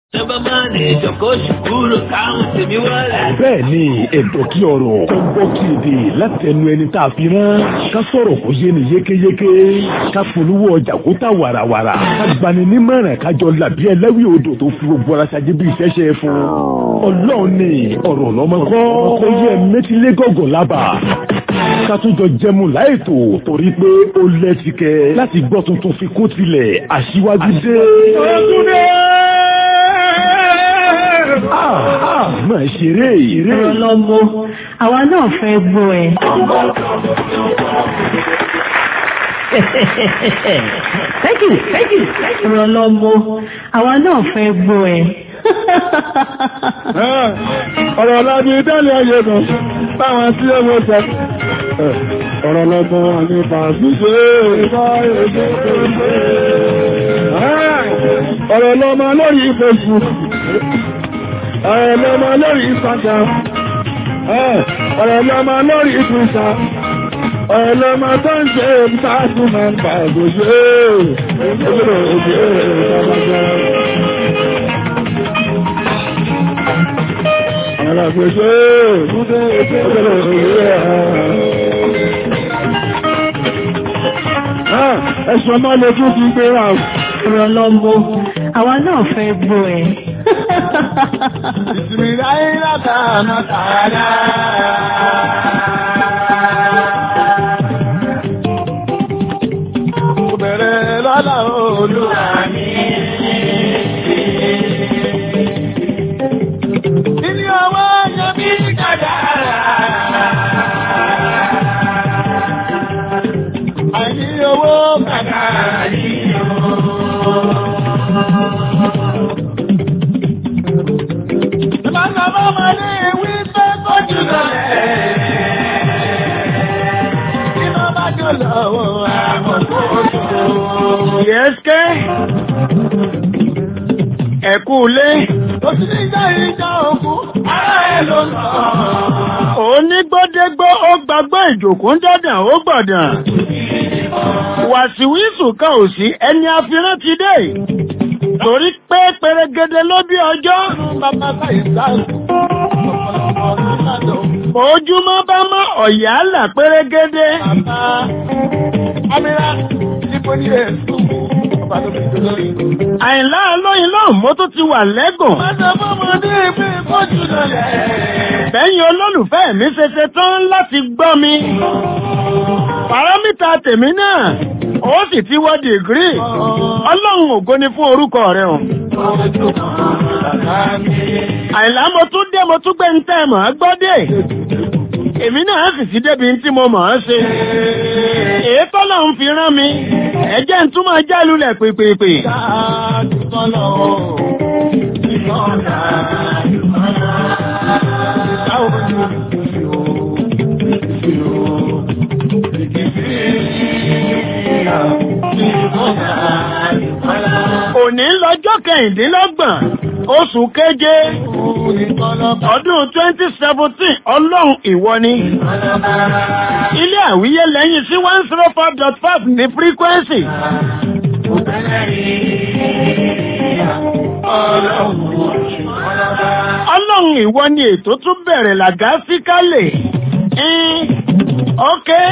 Tọ́ba máa ní ìjọkọ́ ṣùkúrò káwọn tèmi wọlé. bẹ́ẹ̀ ni ẹ̀dọ̀ kí ọ̀rọ̀ tó ń bọ́ kí èdè láti ẹnu ẹni tá a fi rán ká sọ̀rọ̀ kó yé ni yékéyéké ká polówó ọjà kó tà wàràwàrà ká gbani nímọ̀ràn kájọ làbí ẹlẹ́wì odò tó fi gbogbo ara ṣáájú bí iṣẹ́ ṣe fún ọlọ́run ni ọ̀rọ̀ lọ́mọ kọ́ kó yẹ mẹ́tílé gọ̀gọ̀ lábà ká tún jọ jẹmu láìtò torí pé ó lẹ́tìkẹ́ láti gbọ́ tuntun fi kó tilẹ̀ aṣíwájú dé. Ah, ah, máa ṣeré eré. Ọlọ́mọ, àwa náà fẹ́ gbọ́ ẹ. Thank you, thank you. Ọlọ́mọ, àwa náà fẹ́ gbọ́ ẹ. ọ̀rọ̀ lábí dálé ayé kan báwọn tí ó mọ́ sọ ọ̀rọ̀ lọ́gbọ́n ní fàṣíṣe ọ̀rọ̀ lọ́mọ lórí Facebook ọ̀rọ̀ lọ́mọ lórí Instagram ọ̀rọ̀ lọ́mọ lórí Twitter ọ̀rọ̀ lọ́mọ tó ń ṣe ìpáàtì máa ń bà gbòṣe òṣèrè òṣèrè ìjọba alágbèsè ọjọ́ òwúrẹ́ ẹ̀ṣọ́ máa lè tún fi gbé ra Ọlọ́mọ, àwa náà fẹ́ gbọ́ ẹ. ìsinmi láyé látàánà tààdá bẹ̀rẹ̀ lọ́la olúwa mi ilé ọwọ́ yẹn bí kàdára àìní owó kàdára yìí Ìbáṣọ́ ọmọ ní ìwé fẹ́ kọjú lọ́lẹ̀. Iná bá jọ lọ́wọ́ àwọn kòtò. Yẹ́sẹ́, ẹ̀kú ilé. Ó sì ní ìjà ìjà òkú, ara ẹ̀ ló ń sọ. Onígbọ́dégbọ́ ó gbàgbọ́ ìjòkó ń dọ́dàn ó gbọ̀dàn. Wàsíwísù kan ò sí ẹni afirán ti dé torí pé pẹrẹgẹdẹ ló bí ọjọ́. ojúmọ́ bá mọ́ ọ̀yà là pẹrẹgẹdẹ. àìlá lóyìn lọ́hùn mo tún ti wà lẹ́gùn. bẹ́yìn olólùfẹ́ mi ṣe ṣe tán láti gbọ́ mi. pàrámítà tèmi náà ó sì ti wọ́ dìgírì ọlọ́run ògo ni fún orúkọ rẹ̀ o. àìlá mo tún dé mo tún gbé ń tẹ́ mọ̀ ọ́ gbọ́dé èmi náà sì sí débi tí mo mọ̀ ọ́ ṣe. èyí tọ́lọ̀ ń fi rán mi ẹ̀jẹ̀ ń túmọ̀ já lulẹ̀ pèpèpè. Òní lọ́jọ́ kẹ̀hìndínlọ́gbọ̀n oṣù keje ọdún 2017 ọlọ́run ìwọ ni. Ilé àwíyé lẹ́yìn sí 104.5 ní frequency. Ọlọ́run ìwọ ni ètò tún bẹ̀rẹ̀ làgásíkálẹ̀. Okay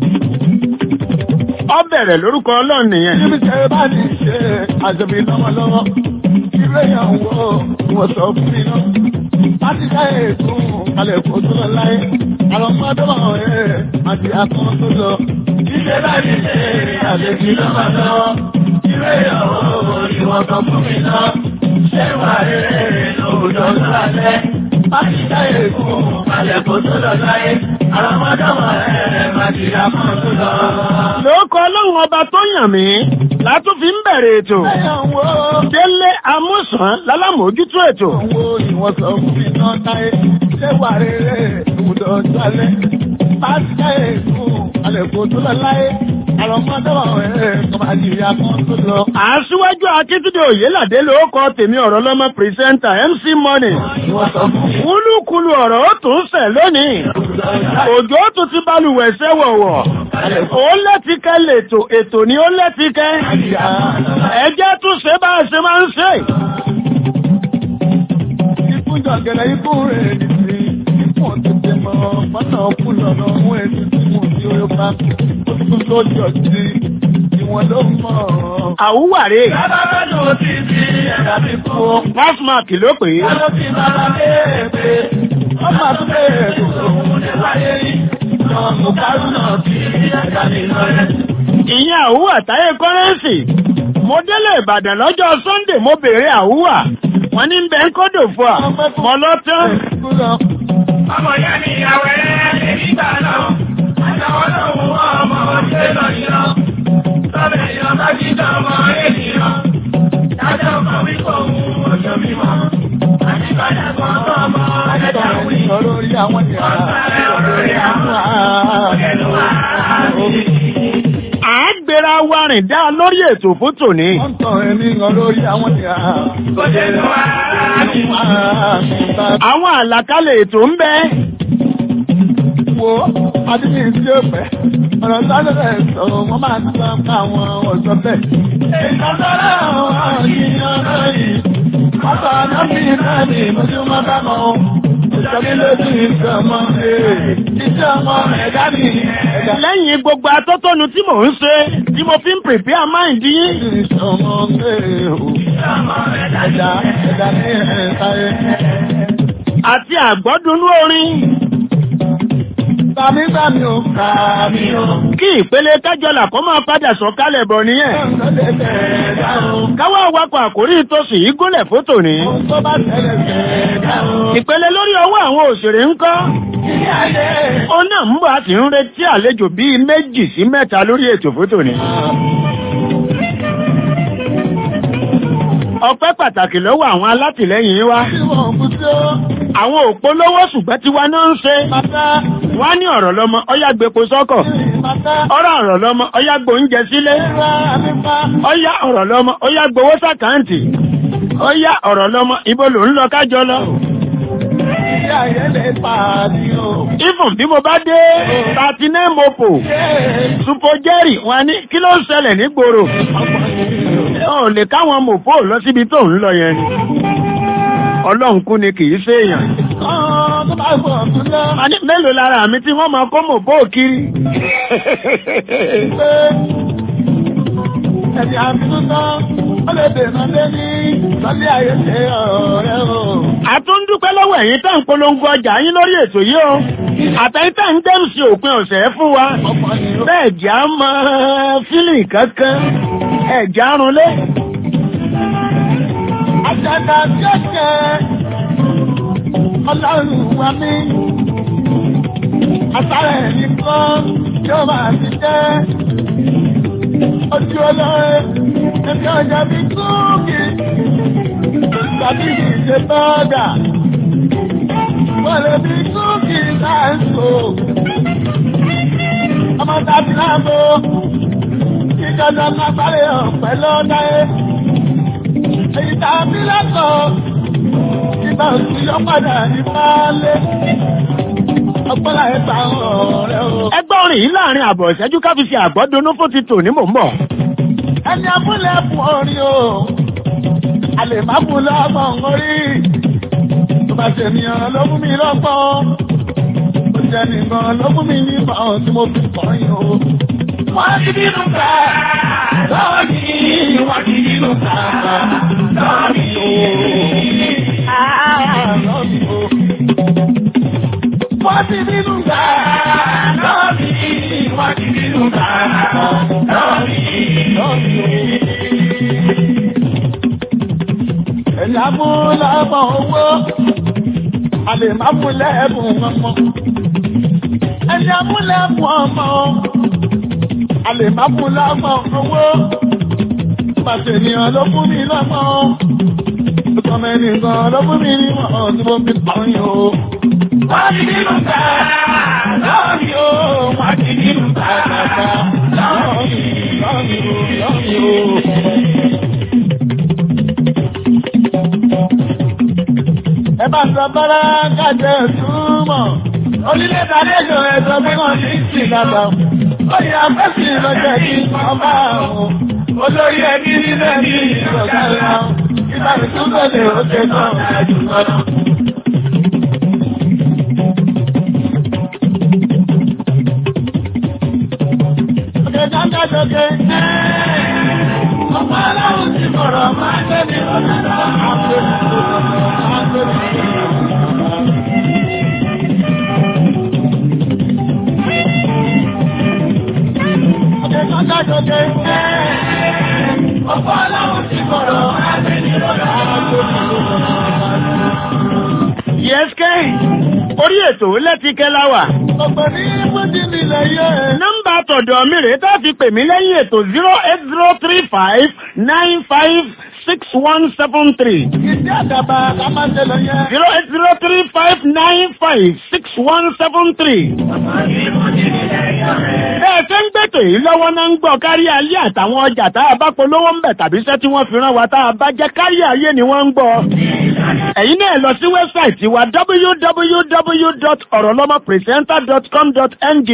ọ bẹ̀rẹ̀ lórúkọ ọlọ́run nìyẹn. níbi tẹ́ ẹ bá ní ṣe àjẹbí lọ́wọ́lọ́wọ́ ilé yàn wò wọ́n sọ fún mi náà. láti káyé ètò kalẹ̀ kó tó lọ láyé àwọn ọmọdé wọn ẹ̀ àti akọ́ tó lọ. ilé bá ní ṣe àjẹbí lọ́wọ́lọ́wọ́ ilé yàn wò ni wọ́n sọ fún mi náà. ṣé wà rere lòdò lálẹ́ láti káyé ètò kalẹ̀ kó tó lọ láyé àwọn ọmọdé wọn ẹ̀ àti akọ́ tó lọ. lóòkọ ọlọ́run ọba tó yàn mí látún fi ń bẹ̀rẹ̀ ètò. délé amúsàn lálámójútó ètò. Owó ni wọ́n sọ fún mi náà táyé, ṣé wà rere ìwúdọ̀ jálẹ̀? Láti káyé fún àlẹ́kùn tó lọ láyé, àwọn ọmọdé wà ẹ̀ kọ́ máa di ìyá kan tó lọ. Aṣíwájú Akíntúndé Òyélàdé ló kọ tèmi ọ̀rọ̀ lọ́mọ pírẹsẹ́ńtà MC Money. Kúlúkúlú ọ̀rọ̀ ó tún sẹ̀ lónìí. Òjò tún ti balùwẹ̀ sẹ́wọ̀wọ̀. Ó lẹ́tíkẹ́ lètò ètò ni ó lẹ́tíkẹ́. Ẹjẹ́ tún ṣe bá a ṣe máa ń ṣe. ọ̀gẹ̀dẹ̀ ikú rẹ̀ nìsí. Ipò tètè mọ̀ fọ́nà kú lọ́nà mú èsì tí mo ti orí pa. Ó tún lójú ọtí. Ìwọ̀n ló mọ̀. àwúwàre Lábàbá ló ti di ẹ̀dá ti kú. pásmáàkì ló pè é Ló ti bàbá léèpé. Ọmọ àtúntò ètò òun ní wáyé yìí. Lọ́mù kárù náà ti ẹ̀dá nínú rẹ̀. ìyẹn àwúwà táyé kọ́rẹ́ǹsì mo délé ìbàdàn lọ́jọ́ sunday mo béèrè àwúwà wọn ní bẹ́ẹ̀ ń kódò fún wa mọ lọ́tán Ọmọ ìyá ni ìyàwó ẹ̀ lè nígbà náà. Àjàwọ́ náà mú ọmọ ṣe lọ yọ. Sọ́bẹ̀ èèyàn bá jí dánmọ́ ènìyàn. Dájọ́ kan wí kò mú ọjọ́ mímọ́. Àjíbádà kan tó ọmọ ẹ̀dá wí. Olórí àwọn ìyá. Olórí àwọn à ń gbéra wa rìn dá lórí ètò fún tòní Wọ́n tọ̀ ẹni olórí àwọn ìyá. Kò dé lọ wá. àwọn àlàkalẹ̀ ètò ń bẹ wo adíní tí ó fẹ́ ọ̀rọ̀ sáré rẹ̀ sọ wọ́n máa ń sọ fún àwọn ọ̀sọ́ bẹ́ẹ̀. ìtọ́sọ́rọ̀ àwọn ènìyàn náà yìí pátá náà bí náà ní ìmọ̀júmọ́ bá mọ́ ọ́n. ìṣẹ́bí lójú ìṣẹ́ ọmọ iṣẹ́ ọmọ ẹ̀dá ní ẹ̀dá. lẹ́yìn gbogbo atótónu tí mò ń ṣe tí mo fi ń prepare mind yín iṣẹ́ ọmọ ẹ̀dá ẹ̀dá ní ẹ̀ka ẹ̀. àti àgbọ́dúnú orin Tàmí tàmí ò kàmí ò. kí ìpele kájọlà kó máa padà sọ̀kalẹ̀ bọ̀ nìyẹn Ọ̀sẹ̀ tẹ̀ẹ̀dá o. káwá wakọ̀ àkórí ìtòsí yìí gólẹ̀ fótò ní Ohun tó bá tẹ̀lé tẹ̀ẹ̀dá o. ìpele lórí ọwọ́ àwọn òṣèré ń kọ́ Ilé ayé. ó náà ń bọ̀ àti ń retí àlejò bíi méjì sí mẹ́ta lórí ètò fótò ní. ọpẹ́ pàtàkì lọ́wọ́ àwọn alátìlẹ́yìn wa Tí wọ́n kú tí ó àwọn òpólówó ṣùgbọ́n tiwa náà ń ṣe bàtà. wá ní ọ̀rọ̀ lọ́mọ ọyá gbépo sọ́kọ̀ Bàtà. ọ̀rọ̀ ọ̀rọ̀ lọ́mọ ọyá gbóúnjẹ sílé Ẹ̀rọ àmìpa. ọyá ọ̀rọ̀ lọ́mọ ọyá gbowó sàkáǹtì ọyá ọ̀rọ̀ lọ́mọ ibo ló ń lọ kájọ lọ. Ilé ayé lè pàdé o. ifun bí mo bá dé thirty mopo supo jerry wọn ní kí ló ń ṣẹlẹ̀ nígboro ò lè káwọn mopo lọ síbi tó ń lọ yẹn ni ọlọ́run kú ni kì í ṣèèyàn Ọ̀ọ́ tó bá gbọ̀ ọ̀tún lọ. a ní mélòó lára mi tí wọ́n máa kó mopo kiri Pé ẹ̀dì àbínú tán. Ó lè dènà lé ní lọ́lé ayé ṣe ọ̀rẹ́ o. a tún dúpẹ́ lọ́wọ́ ẹ̀yin tá ń polongo ọjà yín lórí ètò yìí o àtẹ̀yìn tá ń dẹ́mùsì òpin ọ̀sẹ̀ fún wa Ọ̀pọ̀ ni ó. bẹ́ẹ̀ jà á mọ fílì kankan ẹ̀jà arunlé Àjàdà tí ó jẹ́ ọlọ́run wa mí. Àtàrà ẹ̀mí kan tí ó máa ti jẹ́. Ojú olóore ẹbí ọjà bí kúùkì. Tàbí ìṣe bọ́ọ̀dà. Wọ́n lè bí kúùkì láìsò. Ọmọ tàbí láàbò. Ìjọba máa parí ọ̀pẹ lọ́dáyé èyí tá a bí lọ́kọ̀ ìgbà òsì yọ padà ní pálé ọgbọ́n láyé ta ọ̀rẹ́ o. ẹgbẹ́ orin yìí láàrin àbọ̀ ìṣẹ́jú ká fi ṣe àgbọ́dúnú fún ti tò ní mò ń bọ̀ ẹni abúlé fún orin o a lè má fún lọ́gbọ̀n orí tó bá ṣe ènìyàn ló fún mi lọ́gbọ̀n ó jẹ́ nìkan ló fún mi nígbọ̀n tí mo fi kọ́ yín o. wọ́n ti nínú ká lọ́wọ́ yìí wọ́n ti nínú ká lọ́wọ́ mi o. Ah, lọ́wọ́ mi o. Wọ́n ti nínú ká lọ́wọ́ mi wọ́n ti nínú ká lọ́wọ́ mi lọ́wọ́ mi o. Ẹ̀yà mú lọ́mọ owó, a lè má mú lẹ́bùn ọmọ. Ẹ̀yà mú lẹ́bùn ọmọ, a lè má mú lọ́mọ owó. Pàṣẹ ènìyàn ló fún mi lọ́mọ. Ìkọ̀mọ̀ ènìyàn ló fún mi ní wọ́n tí mo fi kọrin o. Wọ́n ti nínú ká lọ́ọ̀mì o, wọ́n ti nínú ká lọ́ọ̀mì, lọ́ọ̀mì o, lọ́ọ̀mì o. ẹ bá sọ bọ́lá kájẹ túmọ̀. orílẹ̀-èdè àlejò ẹ̀sọ́ pé wọ́n ti ń sìn dàgbà. oyè afẹ́sìn lọ́jọ́ kí ọba àwọn olórí ẹbí nílẹ̀ ní ìrọ̀lẹ́ àwọn. ìgbà ìtúntò lè ó ṣe náà ẹ̀jú lọ́nà. dókè. Ọmọ aláwọ̀ ti bọ̀rọ̀ máa gbé mi lọ́dọ̀. Ọjọ́ dókè. Ọmọ aláwọ̀ ti bọ̀rọ̀ máa gbé mi lọ́dọ̀. yẹ́sìkẹ́ orí ètò lẹ́tíkẹ́ láwà. Ọ̀pọ̀ ní Fújì nílẹ̀ yẹ. nọ́mbà tọ̀dọ̀ mi rèé tá a fi pè mí lẹ́yìn ètò zero eight zero three five nine five six one seven three Ìdí àdàbà ká máa ń tẹ̀lé yẹn. zero eight zero three five nine five six one seven three. bẹ́ẹ̀ ṣe ń gbètò yìí lọ́wọ́ náà ń gbọ́ kárí ayé àtàwọn ọjà tá a bá polówó ń bẹ̀ tàbí iṣẹ́ tí wọ́n fi rán wa tá a bá jẹ́ kárí ayé ni wọ́n ń gbọ́. ẹ̀yin náà lọ sí wẹ́bsáìtì wa www.orolomopresenter.com.ng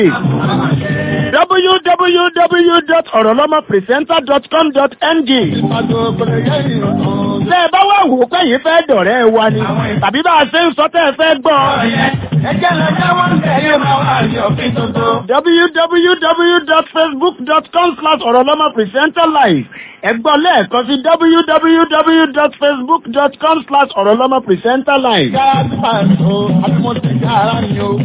www.orolomopresenter.com.ng Ìpàdé òkèlè yẹ ìrọ̀rùn. Tẹ́ ẹ bá wà wò pé yìí fẹ́ dọ̀rẹ́ wa ni, tàbí bá a ṣe ń sọ tẹ́ ẹ fẹ́ gbọ́. Ẹjẹ́ lọ jáwọ́ ń tẹ̀ yóò máa wà ní òfin tuntun. www.facebook.com slash ọ̀rọ̀lọ́mọ presenter live. Ẹ gbọ́ lẹ́ẹ̀kan sí www.facebook.com slash ọ̀rọ̀lọ́mọ presenter live. Yára ti máa ń so, àbí mo ti ká ara mi o.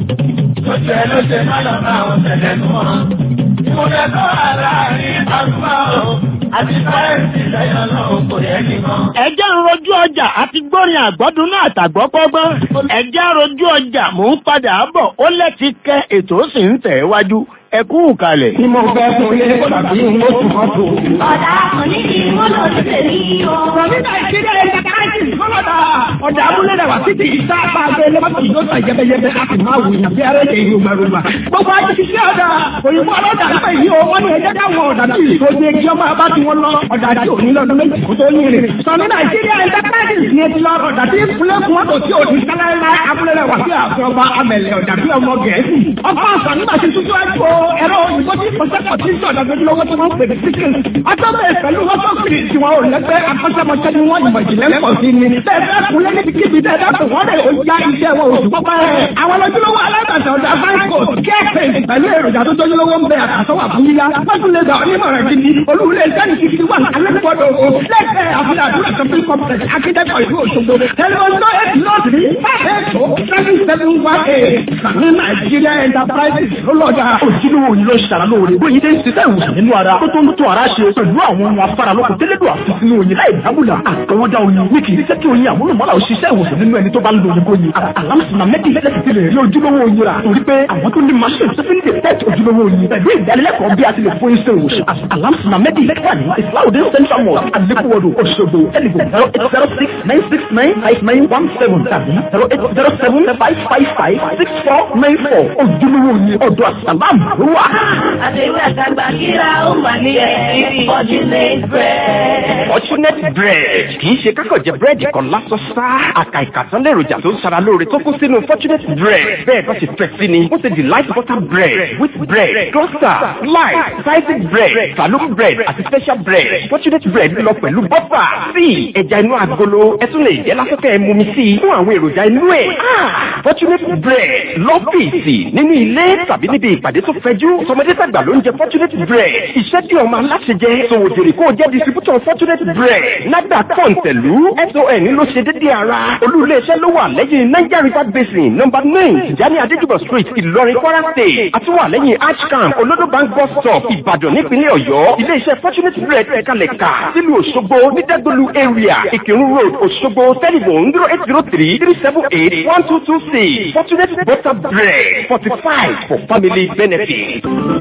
Lóṣù ẹ ló ṣe má lọ bá àwọn tẹ̀lé nù ọ́. Ìmúlẹ̀ tó wà láàrin àdúgbò o. Àti sáyẹ̀nsì lẹ́yìn ọlọ́run kò yẹ kí n mọ̀. Ẹjẹ́ ń rojú ọjà àti gbórin àgbọ́dún náà àtàgbọ́pọ́gbọ́n. Ẹjẹ́ ń rojú ọjà mò ń padà bọ̀ ó lẹ́ti kẹ́ ètò sì ń tẹ̀ wájú. Ẹ kú kalẹ̀. Tí mo fẹ́ fún ilé tàbí mo tún mọ́ tó. Ọ̀dà àkànní kì í mọ́nà títẹ̀ ní o. Rọ̀bítà ìkéde ẹ̀ka káàkiri fọlọ́dà. Ọ̀dà abúlé rẹ̀ wá títí ìta apá abẹ́ lẹ́mọ́tò yóò tà yẹ́bẹ́yẹ́bẹ́ a sì máa wùyàn bí ara ẹ̀jẹ̀ ìlú gbàrúgbà. Gbogbo ajé ṣiṣẹ́ ọ̀dà òyìnbó ọlọ́dà nípa yìí o wọ́n ní ẹjẹ́ dáwọn ọ̀dà náà yìí tó dé kí ọmọ abá tí wọ́n lọ ọ̀dà àti òní lọ́dún méjì kó tó yín rè. Sọ̀nù Nàìjíríà ẹ̀ka káàkiri ní etí lọ ọ̀dà tí ìpínlẹ̀ kún ọ̀dọ̀ tí òní sáláńlá abúlé rẹ̀ wá sí àfẹ́ ọba amẹ̀lẹ̀ ọ̀dà bí ọmọ Gẹ̀ẹ́sì. Ọkọ̀ àṣà nígbà tí tuntun ẹ̀kọ́ ẹ̀rọ òyìnbó tí kọ́sẹ́kọ̀ tí ń sọ̀dọ̀ lójúlówó tí wọ́n ń pè ní síkìn. Atọ́bẹ̀ pẹ̀lú wọ́sọ̀kìrì tí wọ́n ò lẹ́gbẹ́ akọ́ṣẹ́mọṣẹ́ ni wọ́n ìmọ̀ ìjìnlẹ̀ pọ̀ sí ni. Bẹ́ẹ̀ kúnlẹ̀ níbi kíbi dẹ́dá tó wọ́n rẹ̀ ó já iṣẹ́ wọn oṣù pọ́pẹ́. Àwọn lójúlówó alágbàtà ọ̀dà Franco kẹ́ẹ̀pẹ̀ pẹ̀lú èròjà tó tójúlówó ń bẹ àtàsọ́wà fún yíyá. Wọ́n tún lè gbà onímọ̀ràn gidi. Olúwulẹ̀ iṣẹ́ ní kíkiri wà alẹ́kọ̀ọ́dọ̀ o. Lẹ́gbẹ̀ẹ́ àfihàn àdúrà shopping complex akíndẹ́kọ̀ ìlú Òṣogbo. Tẹlifon tó eight north ní five eight oh seven seven one eight. Sàmì Nàìjíríà Enterprises ló lọ́jà. ojúlówó yìí ló ṣàrà lóore bóyin dé ń ṣiṣẹ́ ìwòsàn nínú ara tó tó ń tún ara ṣe pẹ̀lú àwọn ohun afárá lóko tẹ́lẹ̀dọ̀ àti sínú oyin láì dábùlà àtọwọ́dá oyin ní kì í ṣe kí oyin àmúlùmọ́lá ò ṣiṣẹ́ ìwòsàn nínú ẹni tó bá ń lo oyin kóyin alámùsùnà mẹ́tì lẹ́sẹ̀ ti lè rí ojúlówó oyin rà torí pé àwọn tó ní machine tó fi ń detect ojúlówó oyin pẹ̀lú ìdánilẹ́kọ̀ọ́ bí a ti lè fún iṣẹ́ ìwòsàn alámùsùnà mẹ́tì lẹ́kọ̀ọ́ ní islaudin central mosque alekuwodo Òṣogbo ẹnìgbò zero eight zero six nine six nine five nine one seven tàbí zero eight zero seven five five five six four nine four ojúlówó oyin ọ̀dọ̀ àsàlámù ló wà. Àtẹ̀wé àtàgbà kíra ó mà ní ẹ̀rí Fortunate bread. Fortunate bread kì í ṣe kákọ̀ jẹ búrẹ́dì kan lásán sá. Àkà ìkàtán lèròjà tó ń ṣara lóore tó kún sínú Fortunate bread. Bẹ́ẹ̀ bá ṣe fẹ́ sí ni, ó ṣe delight butter bread, wheat bread, cluster, slice, sliced bread, saloon bread àti special bread. Fortunate bread lọ pẹ̀lú bọ́fà, tíì, ẹja inú agolo, ẹ tún lè jẹ́ lásìkò ẹ̀ mumi sí i fún àwọn èròjà inú ẹ̀. Fortunate bread lọ́fíìsì nínú ilé tàbí níbi ìpàdé tó fẹjú. Tọmọdé tàgbà ló ń jẹ Fortunate bread. Iṣẹ́ tí ọmọ aláṣẹ jẹ, sòwòdìrì kó jẹ́ distributor Fortunate bread. Nàgbà kọ̀ǹtẹ̀lú SON ló ṣe dédé ara. Olú iléeṣẹ́ ló wà lẹ́yìn Niger River Basin nọ́mbà nine Tijani Adéjúbọ̀ street Ìlọrin Kwara state. Àtúwà lẹ́yìn Archcamp Olodo bank bus stop Ìbàdàn nípínlẹ̀ Ọ̀yọ́. Iléeṣẹ́ Fortunate bread kalẹ̀ kà sílùú Òṣogbo ní Dẹ́gbẹ̀lú area Ìkírun road Òṣogbo telephone zero eight zero three three seven eight one two two six Fortunate butter bread fortified for family benefit.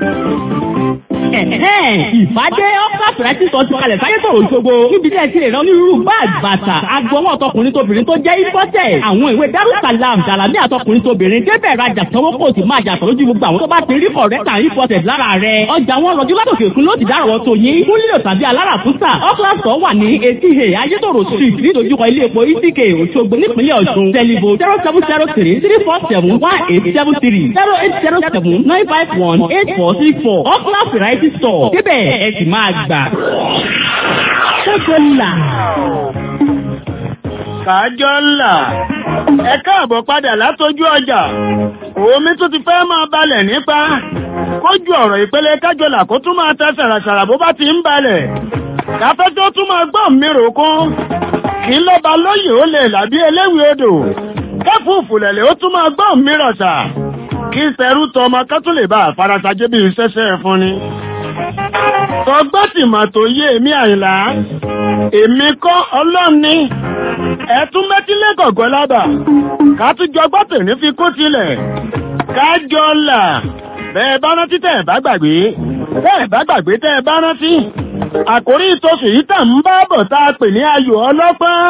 ìfàdé ọ́pá fìrẹ́tì sọ ti kalẹ̀ sáyé tòrò ìṣògo níbi tí ẹ ti lè rán onírúurú báàgì bàtà agbọwọ́ ọ̀tọkùnrin tóbìnrin tó jẹ́ ìfọ́tẹ̀ àwọn ìwé darussalam jalami àtọkùnrin tóbìnrin débẹ̀ rajà sanwó kò sì máa jàtọ̀ lójú gbogbo àwọn tó bá ti rí kọ̀rẹ́tà ìfọ́tẹ̀ lára rẹ̀ ọjà wọn rọjú látòkè òkun ló ti dárọ̀ tó yín fún lílo tàbí aláràkúsà ọ́kílàsọ̀ wà ní etí he ayétòrò street nídojúkọ ilé epo itk òṣogbo nípínlẹ̀ ọ̀ṣun tẹlifo zero seven zero three three four seven one eight seven three zero eight zero seven nine five one eight four six four ọ́kílà variety store débẹ̀ ẹ sì máa gbà. ṣẹ́kọ̀ọ́là. kájọ́ ńlá ẹ káàbọ̀ padà látójú ọjà omi tó ti fẹ́ máa balẹ̀ nípa kójú ọ̀rọ̀ ìpele kájọlà kó tún máa tẹ ṣàràṣàrà bó bá ti ń balẹ̀ káfẹ́ tó tún máa gbọ́n mi rò kún kí lọ́ba lóyè ó lè làbí eléwì odò kẹ́fùfù lẹ̀lẹ̀ ó tún máa gbọ́n mi rọ̀ṣà kí sẹ́rú tọmọ kẹ́tún lè bá àfarasajé bí iṣẹ́ṣẹ́ fún ni. tọgbọ́n tìmọ̀ tó yé èmi àyìnlá èmi kọ́ ọlọ́ni ẹ̀tún mẹ́tílẹ̀ gọ̀gọ́ lábà kátújọ gbọ́tò ní fi kó tilẹ̀ kájọ là bẹ́ẹ̀ bá rántí tẹ́ ẹ̀ bá gbàgbé tẹ́ ẹ̀ bá gbàgbé tẹ́ ẹ̀ bá rántí àkórí ìtòsù yìí tà ń bá bọ̀ tá a pè ní ayò ọlọ́pọ́n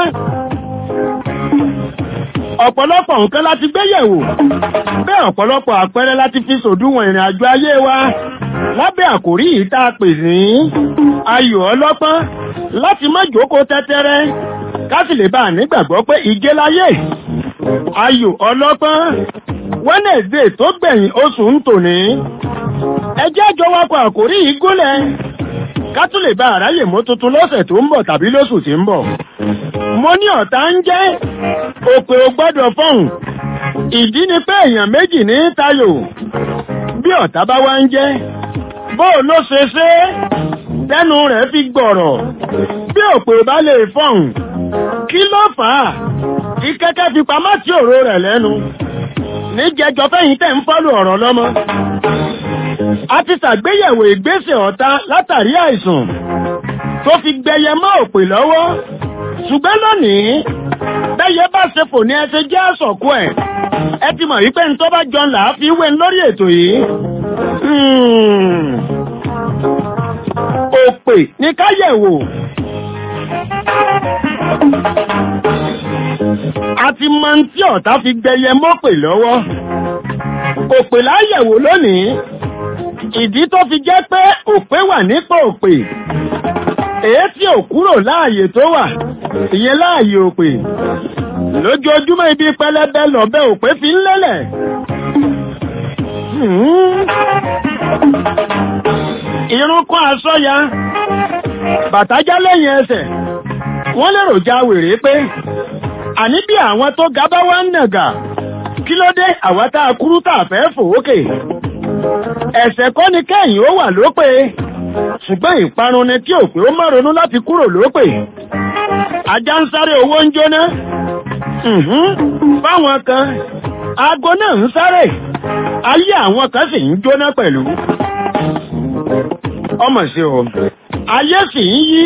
ọ̀pọ̀lọpọ̀ nǹkan láti gbé yẹ̀wò bẹ́ẹ̀ ọ̀pọ̀lọpọ̀ àpẹẹrẹ láti fi sòdúnwọ̀n ìrìn àjò ayé wa lábẹ́ àkórí yìí tá a pè ní ayò ọlọ́pọ́n láti má jókòó tẹ́tẹ́rẹ́ ká sì lè bá a nígbàgbọ́ pé ìgé láyé ayò ọlọ́pọ́n Wednesday tó gbẹ̀yìn oṣù ń tòní ẹjẹ́ àjọ wakọ̀ àkórí yìí gúnlẹ̀ ká tún lè bá àráyè mọ́ tuntun lọ́sẹ̀ tó ń bọ̀ tàbí lóṣù tí ń bọ̀ mo ní ọ̀tá ń jẹ́ òpè ò gbọ́dọ̀ fọ́hùn ìdí ni pé èèyàn méjì ní tayò bí ọ̀tá bá wá ń jẹ́ bó ló ṣe ṣe tẹnu rẹ̀ fi gbọ̀rọ̀ bí òpè bá lè fọ́hùn kí ló fà á kí kẹ́kẹ́ fi pamọ́ tí òró rẹ̀ lẹ́nu níjẹjọ fẹ́yìn tẹ̀ ń fọ́lù ọ̀rọ̀ lọ́mọ a ti ṣàgbéyẹ̀wò ìgbésẹ̀ ọ̀tá látàrí àìsàn tó fi gbẹyẹ mọ́ òpè lọ́wọ́ ṣùgbọ́n lónìí bẹ́yẹ bá ṣe fò ní ẹsẹ̀ jẹ́ àṣọ̀kú ẹ̀ ẹ ti mọ̀ wípé ní tó bá jọ là á fi wé lórí ètò yìí òpè ní káyẹ̀wò àti mọ tí ọ̀tá fi gbẹyẹ mọ́pè lọ́wọ́ òpè láyẹ̀wò lónìí ìdí tó fi jẹ́ pé òpè wà nípò òpè èyí tí ò kúrò láàyè tó wà ìyẹn láàyè òpè lójoojúmọ́ ibi pẹlẹbẹ lọ́bẹ òpè fi ń lélẹ̀ irun kún aṣọ́ya bàtájá lẹ́yìn ẹsẹ̀ wọ́n lérò já wèrè pé àní bí àwọn tó ga bá wá ń nàgà kí ló dé àwọn tá a kúrú tá a fẹ́ fòókè ẹ̀sẹ̀ kọ́ ni kẹ́yìn ó wà lópè ṣùgbọ́n ìparun ni kí òpè ó má ronú láti kúrò lópè ajá ń sáré owó ń jóná fáwọn kan aago náà ń sáré ayé àwọn kan sì ń jóná pẹ̀lú ọmọ sí o ayé sì ń yí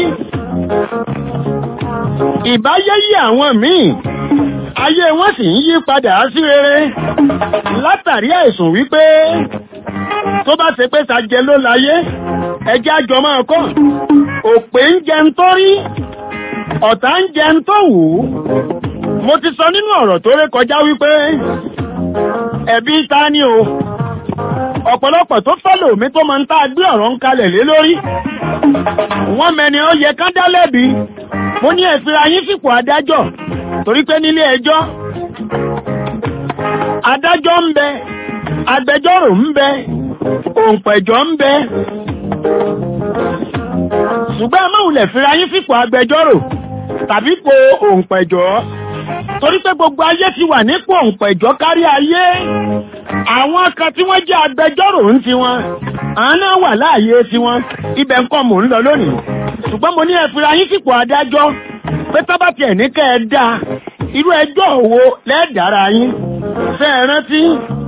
ìbáyé yí àwọn míì ayé wọn sì ń yí padà sí rere látàrí àìsùn wípé tó bá ṣe pé sàjẹ ló láyé ẹjẹ́ àjọ máa kọ́ òpè ń jẹun tó rí ọ̀tá ń jẹun tó wù ú mo ti sọ nínú ọ̀rọ̀ tó ré kọjá wípé ẹ̀bí ta ni o ọ̀pọ̀lọpọ̀ tó fẹ́lò mi tó máa ń tá a gbé ọ̀rọ̀ ń kalẹ̀ lé lórí wọ́n mẹ́ni ó yẹ ká dá lẹ́bi mo ní ẹ̀fìrà yín fipò adájọ́ torí pé nílé ẹjọ́ adájọ́ ń bẹ agbẹjọ́rò ń bẹ òǹpẹ̀jọ́ ń bẹ ṣùgbọ́n amáhùnlẹ̀ fìrà yín fipò agbẹjọ́rò tàbí po òǹpẹ̀jọ́ torí pé gbogbo ayé ti wà nípò òǹpẹ̀jọ́ kárí ayé àwọn kan tí wọ́n jẹ́ agbẹjọ́rò ń ti wọn àwọn náà wà láàyè tiwọn ibẹ̀ ń kọ́ mò ń lọ lónìí ṣùgbọ́n mo ní ẹ fìrà yín fipò adájọ́ pé tábàtì ẹ̀ ní kẹ́ ẹ dá irú ẹjọ́ òwò lẹ́ẹ̀dára yín fẹ́ ẹ rántí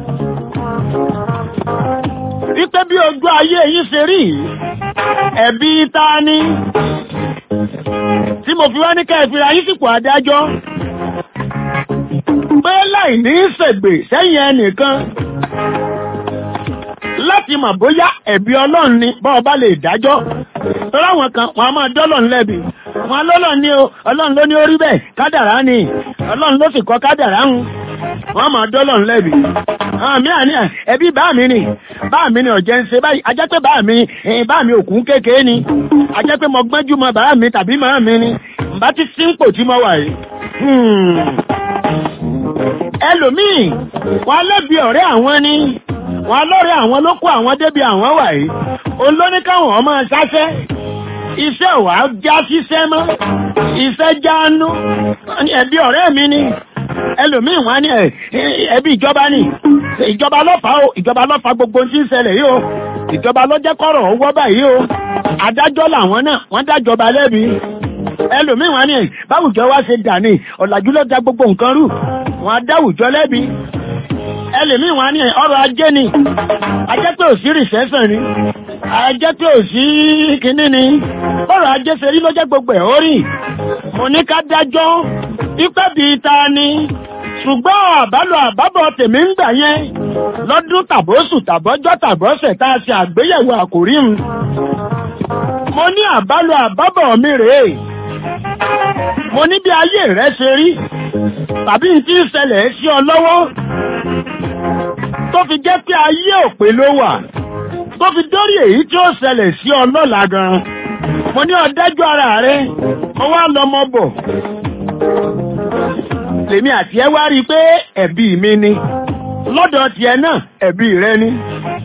wípé bí ojú ayé yín ṣe rí ẹ̀bí ta ni tí mo fi wá ní kẹ́ ẹ fìrà yín fipò adájọ́ pé láì ní ṣègbè sẹ́yìn ẹnìkan láti mọ̀ bóyá ẹ̀bí ọlọ́run ni bá ọba lè dájọ́ tọ́lá wọn kan wọn a máa dọ́lọ̀ ńlẹ́bi wọn lọ́lọ́ ní o ọlọ́run ló ní orí bẹ́ẹ̀ kádàrá ni ọlọ́run ló sì kọ́ kádàrá ń wọn máa dọ́lọ̀ ńlẹ́bi àmì àní ẹbí bá mi ni bá mi ni ọ̀jẹ̀ ń ṣe báyìí ajẹ́ pé bá mi bá mi òkun kékeré ni ajẹ́ pé mo gbọ́njú mọ bá mi tàbí màá mi ni bá ti sínkò tí mo wà yìí ẹlòmíì wọn lẹ́bi ọ̀rẹ́ àwọn ni wọn lọ́rẹ́ àwọn ló kó àwọn débi àwọn wà yìí òun ló ní káwọn ọmọ ṣáṣẹ́ iṣẹ́ wà á já ṣiṣẹ́ mọ́ iṣẹ́ jáánú ẹbí ọ̀rẹ́ mi ni ẹlòmíì wọn ní ẹbí ìjọba ni ìjọba lọ́fà o ìjọba lọ́fà gbogbo tí ń ṣẹlẹ̀ yìí o ìjọba ló jẹ́ kọ́rọ̀ ó wọ́ báyìí o adájọ́ làwọn náà wọ́n dájọba lẹ́bi ẹlòmíì wọn ni báwùjọ wa ṣe dà ní ọ̀làjú ló da gbogbo nǹkan rú wọn adáwùjọ lẹ́bi ẹlòmíì wọn ni ọrọ̀ ajé ni ajẹ́ pé ò sí rìsẹ́sàn ni ajẹ́ pé ò sí kínní ni ọrọ̀ ajé ṣe rí ló jẹ́ gbogbo ẹ̀ ó rì mo ní ká dájọ́ ipẹ́ bíi ta ni ṣùgbọ́n àbálò àbábọ̀ tèmi ń gbà yẹn lọ́dún tàbóṣù tàbọ́jọ́ tàbọ́sẹ̀ tá a ṣe àgbéyẹ̀wò àkòrí mu mo ní àbálò àbábọ̀ mi rèé mo ní bí ayé rẹ ṣe rí tàbí n tí ń ṣẹlẹ̀ sí ọ lọ́wọ́ tó fi jẹ́ pé ayé òpè ló wà tó fi dórí èyí tí ó ṣẹlẹ̀ sí ọ lọ́la gan mo ní ọ̀dájú ara rẹ mo wá lọmọ bọ̀ lèmi àti ẹ wá rí i pé ẹ̀bí mi ni lọ́dọ̀ tiẹ̀ náà ẹ̀bí rẹ ni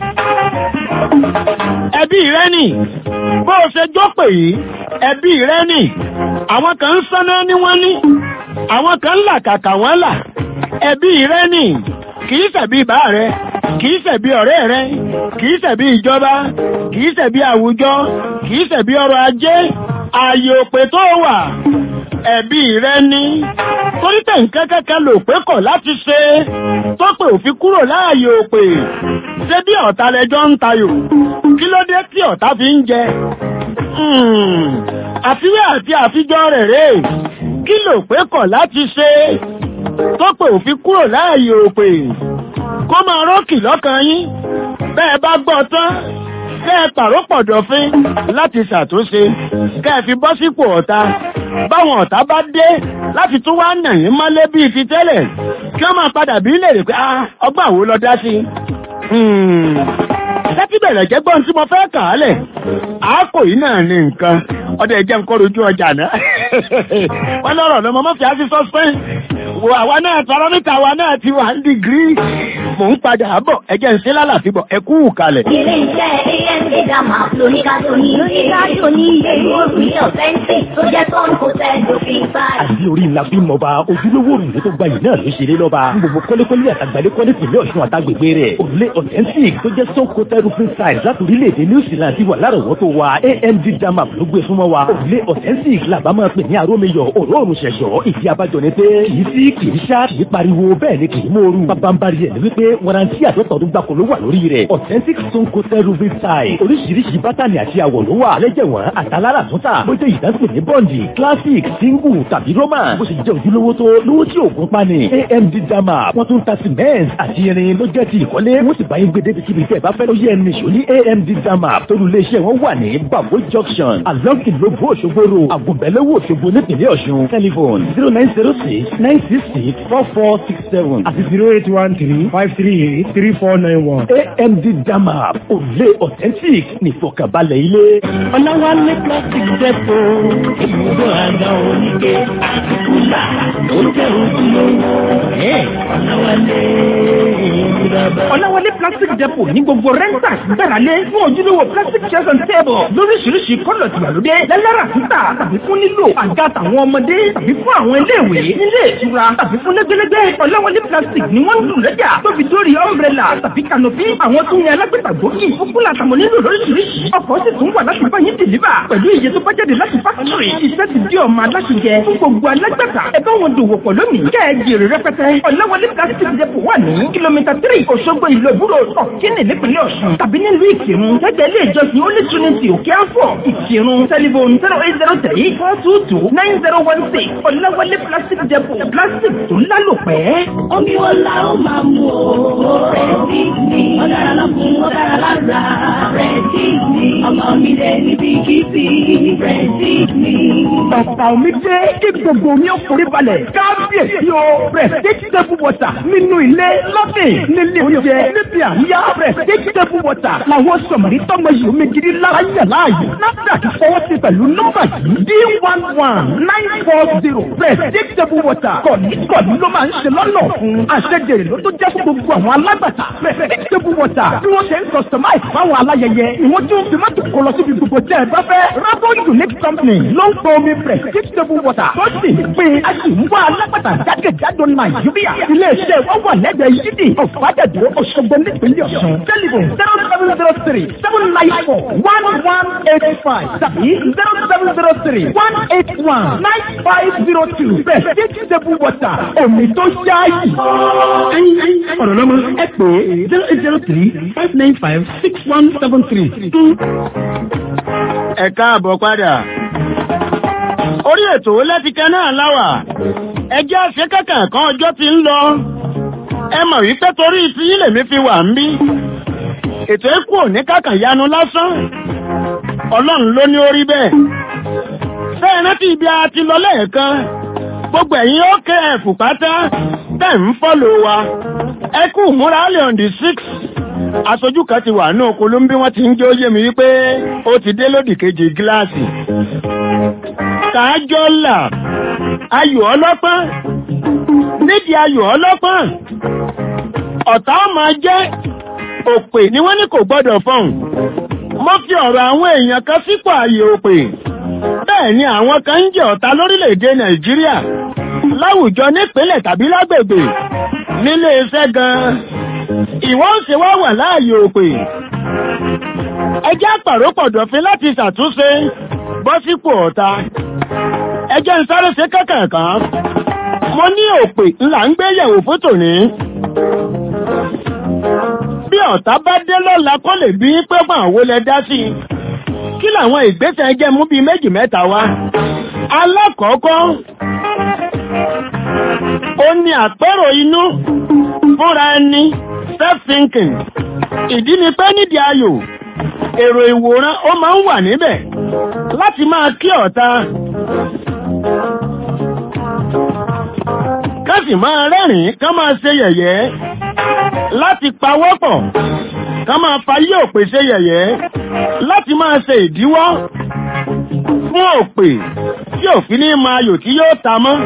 ẹbí rẹ nì bó o ṣe jópè yìí ẹbí rẹ nì àwọn kan ń sáná ní wọ́n ní àwọn kan ń là kàkà wọ́n là ẹbí rẹ nì kìí ṣẹ̀bi bá rẹ kìí ṣẹ̀bi ọ̀rẹ́ rẹ kìí ṣẹ̀bi ìjọba kìí ṣẹ̀bi àwùjọ kìí ṣẹ̀bi ọrọ̀ ajé ààyè òpè tó wà ẹbí rẹ ní torí tẹ̀ nǹkan kẹ́kẹ́ lò pé kọ̀ láti ṣe tó pè òfin kúrò láàyè òpè ṣé bí ọ̀tá lẹjọ́ ń tayò kí ló dé tí ọ̀tá fi ń jẹ àfiwé àti àfijọ́ rẹ̀ rè kí ló pé kọ̀ láti ṣe tó pè òfin kúrò láàyè òpè kó máa rókì lọ́kàn yín bẹ́ẹ̀ bá gbọ́ tán kẹ́ ẹ pàrópọ̀ dọ̀fin láti ṣàtúnṣe kẹ́ ẹ fi bọ́ sípò ọ̀tá báwọn ọ̀tá bá dé láti tún wá nà yín mọ́lé bíi ti tẹ́lẹ̀ kí wọ́n máa padà bí lè rè pé ọgbọ́n àwo lọ dá sí i. Láti bẹ̀rẹ̀ jẹ́ gbọ́n tí mo fẹ́ kà á lẹ̀. Àákò yìí náà ní nǹkan. Ọdẹ ẹ̀jẹ̀ ń kọ́ rojú ọjà náà. Wọ́n lọ́rọ̀ lọ́mọ mọ́fì á sí sọ́spẹ́ǹ. Wo àwa náà paramítà wa náà ti wà ní dìgírí. Mò ń padà bọ̀ ẹ̀jẹ̀ ń ṣe lálàfi bọ̀ ẹ kú kalẹ̀. Ilé iṣẹ́ AMD Dama lóníkàtó ní lóníkàtó ní ìlú òrùlé ọ̀fẹ́ǹsì tó jẹ́ tọ́nù kò tẹ́ lófin báyìí. àbí orí ńlá bí mọba ojúlówó òrùlé tó gbayì náà ló ṣeré lọ́ba gbogbo kọ́lékọ́lé àtàgbàlékọ́lé tìlẹ̀ ọ̀ṣun àtàgbègbè rẹ̀ òrùlé authentic tó jẹ́ stone coated roofing style láti orílẹ̀-èdè new zealand ti wà lárọ̀wọ́tò wa amd dama ló gbé súnmọ́ wa òrùlé authentic làbá máa pè ní arómiyọ̀ òróòrùn ṣẹ̀ṣọ́ ìdí abájọ ni pé kì í sí kì í ṣá kì í pariwo bẹ́ẹ̀ ni kì í mòoru bábánbárí ẹ̀ ni wípé warranty àtọ́tọ̀ọ́dún gbàkó ló wà lórí rẹ̀ authentic stone coated roofing style oríṣiríṣi bátànì àti àwọ̀ ló wà lẹ́jẹ̀wọ̀n àtàlára àtúntà bó jẹ́ ìdásílẹ̀ ní bọ́ǹdì classic single tàbí roman bó ṣe jẹ́ ojúlówó tó lówó tí òògùn pani amd dama wọ́n tún ta cement àti irin ló jẹ́ ti ìkọ́lé wọ́n sì bá yín gbé débi kíbi tẹ́ ẹ bá fẹ́ ló yẹ ẹni ṣò ní amd dama torí iléeṣẹ́ wọn wà ní babo junction along ìlóbó òṣogbo ro àgùnbẹ̀lẹ́wò òṣogbo nípìnlẹ̀ ọ̀ṣun telephone zero nine zero six nine six six four four six seven àti zero eight one three five three eight three four nine one. amd dama òrùlé authentic nìfọ̀kànbalẹ̀ ilé. ọ̀làwálé plastic depo ibùdó àga oníke àtìkúlà tó jẹ́ ojúlówó ọ̀làwálé ìdàbà. ọ̀làwálé plastic depo ní gbogbo renters gbẹ̀rẹ̀lé fún ojúlówó plastic chairs and table lóríṣiríṣi kọ́lọ̀ tìgbàlódé lẹ́lẹ́rà títà tàbí fún nílò àga tàwọn ọmọdé tàbí fún àwọn iléèwé nílé ìtura tàbí fún lẹ́gbẹ́lẹ́gbẹ́ ọ̀làwálé plastic ni wọ́n ń lù lẹ́jà tó fi dórí umbrella tàbí canopy àwọn tó ń yan alágbèta gbòógì fúkúlà tàwọn nílò lóríṣiríṣi ọkọ̀ sì tún wà láti bá yín dìlíbà pẹ̀lú iye tó bá jáde láti fákítírì iṣẹ́ ti di ọmọ aláṣẹ fún gbogbo alágbàtà ẹ bá wọn dòwò pọ̀ lónìí kẹ́ ẹ jèrè rẹpẹtẹ ọ̀làwálé plastic depot wà ní kìlómítà tírì òṣogbo ìlú ìbúrò ọ̀kínì nípínlẹ̀ ọ̀ṣun tàbí nílùú ìkírun gẹ́gẹ́ ilé ìjọsìn ó ní trinity òkè àfọ̀ ìkírun tẹlifon zero eight zero three four two two nine zero one six ọ̀làwálé plastic depot plastic tó lálòpẹ́. omi wo la ó máa mú o rẹ̀tí mi ọ̀dára lọ́kùn ọ̀dára lára rẹ̀tí mi ọmọ mi lè níbi kìsì rẹ̀tí mi. Bàbá omi dé kí gbogbo omi ó forí balẹ̀. Kábíyèsí o, Prestige table water nínú ilé lọ́sìn nílé oúnjẹ níbi àríyá Prestige table water làwọn sọ̀mọ̀rí tọ́mọ yìí omi gidi lára yẹ̀ láàyè. NAFDAC fọwọ́ sí pẹ̀lú nọ́mbà yìí D one one nine four zero Prestige table water kọ̀ní kọ̀ní ló máa ń ṣe lọ́nà fún. Àṣejèrè ló tó jẹ́ fún gbogbo àwọn alágbàtà. Prestige table water bí wọ́n ṣe ń customize fáwọn aláyẹyẹ ìwọ́n tún fi mọ́tò kọ lọ síbi gbogbo tẹ́ ẹ bá fẹ́. Rabo Unique Company ló ń pọ omi Prestige table water tó sì ń pín a sì ń wá alágbàtà jákèjádò Nàìjíríà. Ilé-iṣẹ́ wọn wà lẹ́gbẹ̀ẹ́ yídì ọ̀fà àbájáde Òṣogbo nípínlẹ̀ Ọ̀ṣun. Tẹlifon zero seven zero three seven nine four one one eight five tàbí zero seven zero three one eight one nine five zero two. Bẹ́ẹ̀ table water omi tó ṣáàyè. ọ̀rọ̀ lọ́mọ ẹ pè é zero eight zero three five nine five six one seven three. ẹ káàbọ̀ padà. orí ètò lẹ́tìkẹ́ náà láwà ẹjẹ́ àṣẹ kankan kan ọjọ́ ti ń lọ. ẹ mọ̀ wípé torí tí lèmi fi wà ń bí. ètò ẹ̀kú òní kàkàn yanu lásán. ọlọ́run ló ní orí bẹ́ẹ̀. bẹ́ẹ̀ rántí ibi a ti lọ lẹ́ẹ̀kan. gbogbo ẹ̀yin ó kẹ́ ẹ̀fù pátá tẹ̀ ń fọ́lò wa. ẹ kú múra lè on the six aṣojú kan ti wà ní okòóló bí wọ́n ti ń jẹ́ ó yé mi wípé ó ti dé lódì kejì gíláàsì. Kájọ́ là ayò ọlọ́pọ́n nídìí ayò ọlọ́pọ́n ọ̀tá máa jẹ́ òpè ni wọ́n ní kò gbọ́dọ̀ fọ̀hùn. Mo fi ọ̀rọ̀ àwọn èèyàn kan sípò ààyè òpè. Bẹ́ẹ̀ ni àwọn kan ń jẹ́ ọ̀tá lórílẹ̀‐èdè Nàìjíríà láwùjọ nípínlẹ̀ tàbí lágbègbè nílé iṣẹ́ gan-an ìwọ́n ń ṣe wá wà láàyè òpè ẹjẹ́ àpàrópọ̀dọ̀fin láti ṣàtúnṣe bọ́ sípò ọ̀tá ẹjẹ́ ń sáré ṣe kẹ́kẹ̀ẹ̀kan mo ní òpè ńlá ń gbé yẹ̀wò fún tòní bí ọ̀tá bá dé lọ́la kó lè bí pé mọ̀ àwo lẹ dá sí i kí làwọn ìgbésẹ̀ ẹjẹ́ mú bíi méjì mẹ́ta wá alákọ̀ọ́kọ́ ó ní àpérò inú fúnra ẹni self-thinking ìdí ni pé nídìí ayò èrò ìwòran ó máa ń wà níbẹ̀ láti máa kí ọ̀tá ká sì máa rẹ́rìn-ín ká máa ṣe yẹ̀yẹ́ láti pawọ́pọ̀ ká máa fayé òpè ṣe yẹ̀yẹ́ láti máa ṣe ìdíwọ́ fún òpè tí òfin ní máa yò tí yóò ta mọ́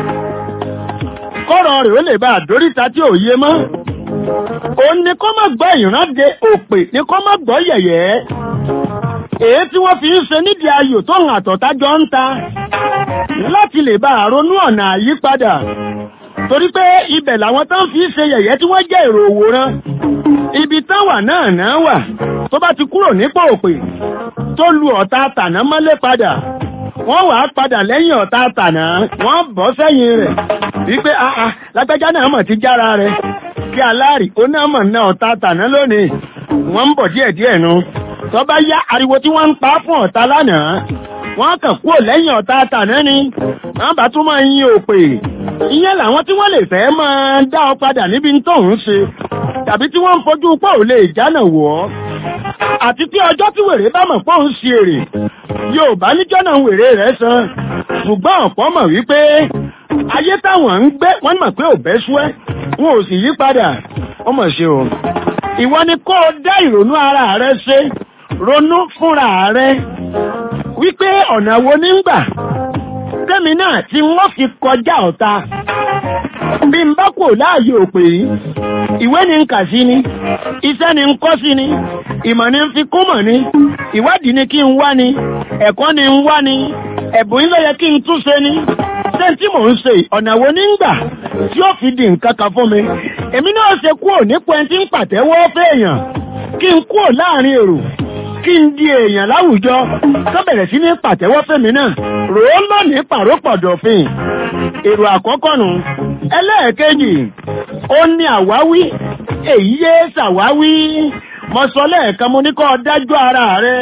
kọ́rọ̀ rẹ̀ ó lè bá àdóríta tí ò yé mọ́ òun ni kó má gbọ́ ìrande òpè ni kó má gbọ́ yẹ̀yẹ́ èyí tí wọ́n fi ń ṣe nídìí ayò tó hàn àtọ̀tájọ́ ń ta láti lè bá àronú ọ̀nà àyípadà torí pé ibẹ̀ làwọn tán fi ṣe yẹ̀yẹ́ tí wọ́n jẹ́ èrò òwòrán ibi tán wà náà náà wà tó bá ti kúrò nípò òpè tó lu ọ̀tá tàná mọ́lé padà wọ́n wà á padà lẹ́yìn ọ̀tá tàná wọ́n bọ́ sẹ́yìn rẹ̀ wípé àà lágbájá náà mọ̀ ti jára rẹ̀ kí aláàrí ó náà mọ̀ náà ọ̀tá tàná lónìí wọ́n ń bọ̀ díẹ̀díẹ̀ nu tó bá yá ariwo tí wọ́n ń pa fún ọ̀tá lánàá wọ́n kàn kúrò lẹ́yìn ọ̀tá tàná ni wọ́n bá tún máa yin òpè ìyẹn làwọn tí wọ́n lè fẹ́ máa dá ọ padà níbi tó ń ṣe tàbí tí wọ́n ń fojú pọ̀ ò lè jánà wọ̀ ọ́ àti tí ọjọ́ tí wèrè bá mọ̀ pọ̀ ń ṣe èrè yóò bá níjọ́ náà wèrè rẹ̀ san ṣùgbọ́n ọ̀pọ̀ mọ̀ wípé ayé táwọn ń gbé wọ́n mọ̀ pé ò bẹ́ ṣúẹ́ wọn ò sì yí padà ó mọ̀ ṣe o ìwọ ni kó o dá ìrònú ara rẹ ṣe ronú fúnra rẹ wípé ọ̀nà wo ní ń gbà tẹ́mi náà tí wọ́n fi kọjá ọ̀ta bí n bá kò láàyè òpè yìí ìwé ni ń kà sí ni iṣẹ́ ni ń kọ́ sí ni ìmọ̀ ni ń fi kún mọ̀ ni ìwádìí ni kí n wá ni ẹ̀kọ́ ni ń wá ni ẹ̀bùn yìí ló yẹ kí n túnṣe ni ṣé tí mò ń ṣe ọ̀nà wo ní ń gbà tí ó fi di nǹkan kan fún mi èmi náà ṣe kúrò nípò ẹni tí ń pàtẹ́wọ́ fẹ́ẹ̀yàn kí n kúrò láàrin èrò kí n di èèyàn láwùjọ tó bẹ̀rẹ̀ sí ní pàtẹ́wọ́ fẹ́mi náà rò ó lónìí pàrópọ̀dọ̀fin èrò àkọ́kọ́ nù ẹlẹ́ẹ̀kejì ó ní àwáwí èyí yé ṣàwáwí mo sọ lẹ́ẹ̀kan mo ní kó o dájú ara rẹ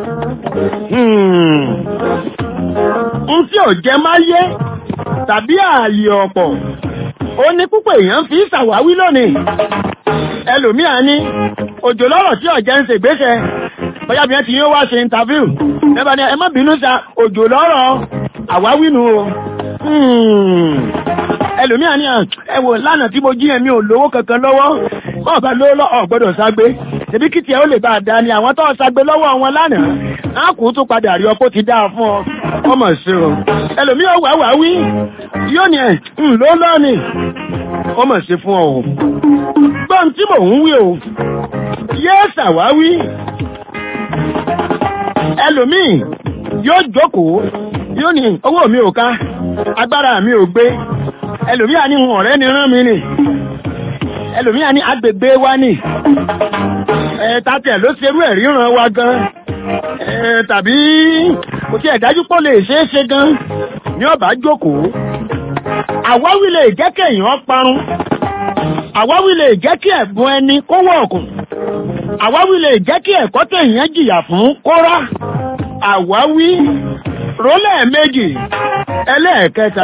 n tí ò jẹ máa yé tàbí ààyè ọ̀pọ̀ ó ní púpọ̀ èèyàn fi ṣàwáwí lónìí ẹlòmíà ní òjò lọ́rọ̀ tí ọ̀jẹ́ ń ṣègbésẹ̀ bóyá bí wọ́n ti yóò wá ṣe interview ẹbá ní ẹ má bínú sa òjò lọ́rọ̀ àwáwínú o ẹlòmíà ní ẹwò lánàá tí mo jí ẹ̀mí ò lówó kankan lọ́wọ́ kọ́ ọ̀bá lówó lọ́ ọ̀gbọ́dọ̀ ságbé tẹ̀bí kí tiẹ̀ ó lè bá a dá ni àwọn tó ságbé lọ́wọ́ wọn lánàá á kú tó padà rí ọkọ́ ti dáa fún ọ ọmọ sí o ẹlòmíà wà wá wí yóò ní ẹ̀ ń ló lọ́ọ̀nì ọmọ sí fún ọ gbọ́n tí mò ń wí o yẹ́ ṣàwáwí ẹlòmíì yóò jókòó yóò ní owó mi ò ká agbára mi ò gbé ẹlòmíì á ní ọ̀rẹ́ ni rán mi nì ẹlòmíà ní agbègbè wa ni ẹ tàtẹ̀ ló ṣerú ẹ̀ ríran wa gan ẹ tàbí kò tí ẹ̀ dájú pọ̀ lè ṣeé ṣe gan ní ọba jókòó àwáwí lè jẹ́ kéèyàn parun àwáwí lè jẹ́ kí ẹ̀bùn ẹni kó wọ̀ọ̀kùn àwáwí lè jẹ́ kí ẹ̀kọ́ téèyàn jìyà fún kó rá àwáwí rólẹ̀ méjì ẹlẹ́ẹ̀kẹta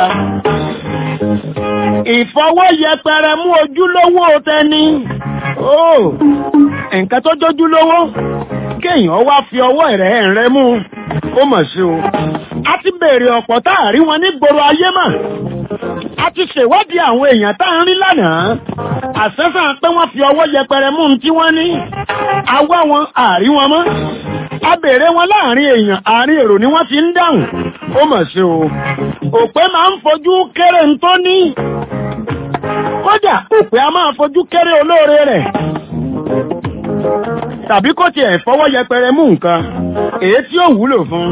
ìfọwọ́yẹpẹrẹ mú ojúlówó tẹni ó nǹkan tó jójúlówó kéèyàn wá fi ọwọ́ rẹ̀ rẹ̀ mú ó mọ̀ sí o a ti béèrè ọ̀pọ̀ táàrí wọn ní gbòòrò ayé mà a ti ṣèwádìí àwọn èèyàn tá ń rí lánàá àṣẹ́sàn pé wọ́n fi ọwọ́ yẹpẹrẹ mú un tí wọ́n ní awá wọn àrí wọn mọ́ a béèrè wọn láàrin èèyàn àárín èrò ni wọ́n ti ń dáhùn ó mọ̀ sí o òpè máa ń fojú kéré ń tó ní kódà òpè a máa fojú kéré olóore rẹ̀ tàbí kó tiẹ̀ fọwọ́ yẹpẹrẹ mú nǹkan èyí tí ó wúlò fún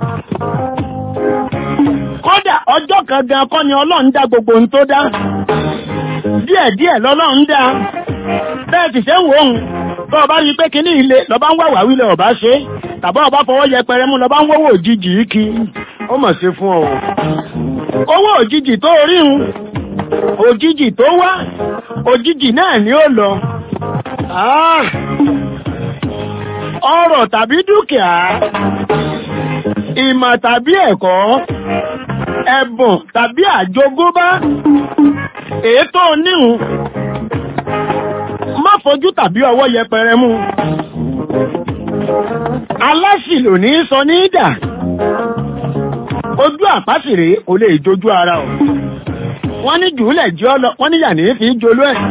kódà ọjọ́ kan gan kọ́ ni ọlọ́run dá gbogbo ohun tó dá díẹ̀díẹ̀ lọ́lọ́run dá bẹ́ẹ̀ sì ṣe ń wò ó tó ọba rí pé kíní ilé lọ́ba ń wàwà wílẹ̀ ọba ṣe tàbí ọba fọwọ́ yẹpẹrẹ mú lọ́ba ń wọ́wọ́ òjijì kí ó mọ̀ sí fún ọ owó òjijì tó rí un òjijì tó wá òjijì náà ni ó lọ ọrọ̀ tàbí dúkìá ìmọ̀ tàbí ẹ̀kọ́ ẹ̀bùn tàbí àjogúnbá ètò oníhun má fojú tàbí ọwọ́ yẹpẹrẹ mú aláṣìlò ní sọ ní ìdà ojú àpásìrè kò lè jojú ara ọ̀ wọ́n ní jùúlẹ̀ jẹ́ ọlọ wọ́n níyà ní fi jolú ẹ̀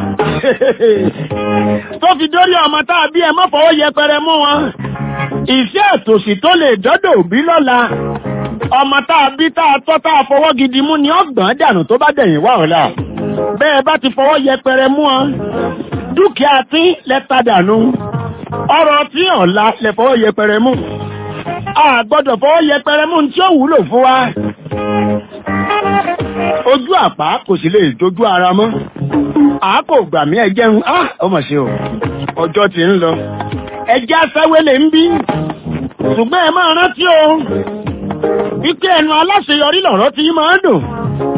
tó fi dórí ọmọ tá a bí ẹ má fọwọ́ yẹpẹrẹ mú wọn ìṣẹ́ àtòsí tó lè dọ́dọ̀ òbí lọ́la ọmọ tá a bí tá a tọ́ tá a fọwọ́ gidi mú ni ọgbọ̀n dànù tó bá dẹ̀yìn wá ọ̀la bẹ́ẹ̀ bá ti fọwọ́ yẹpẹrẹ mú wọn dúkìá tí lẹ́ta dànù ọrọ̀ tí ọ̀la lẹ fọwọ́ yẹpẹrẹ mú a gbọ́dọ̀ fọwọ́ yẹpẹrẹ mú tí ó wúlò fún wa ojú àpá kò sì lè dojú ara mọ́ àákò gbà mí ẹjẹ́ ń á ọmọ ṣe o ọjọ́ ti ń lọ ẹjẹ́ asáwélé ń bí ṣùgbọ́n ẹ máa rántí o wípé ẹnu aláṣeyọrí lọ̀rọ̀ tí máa ń dùn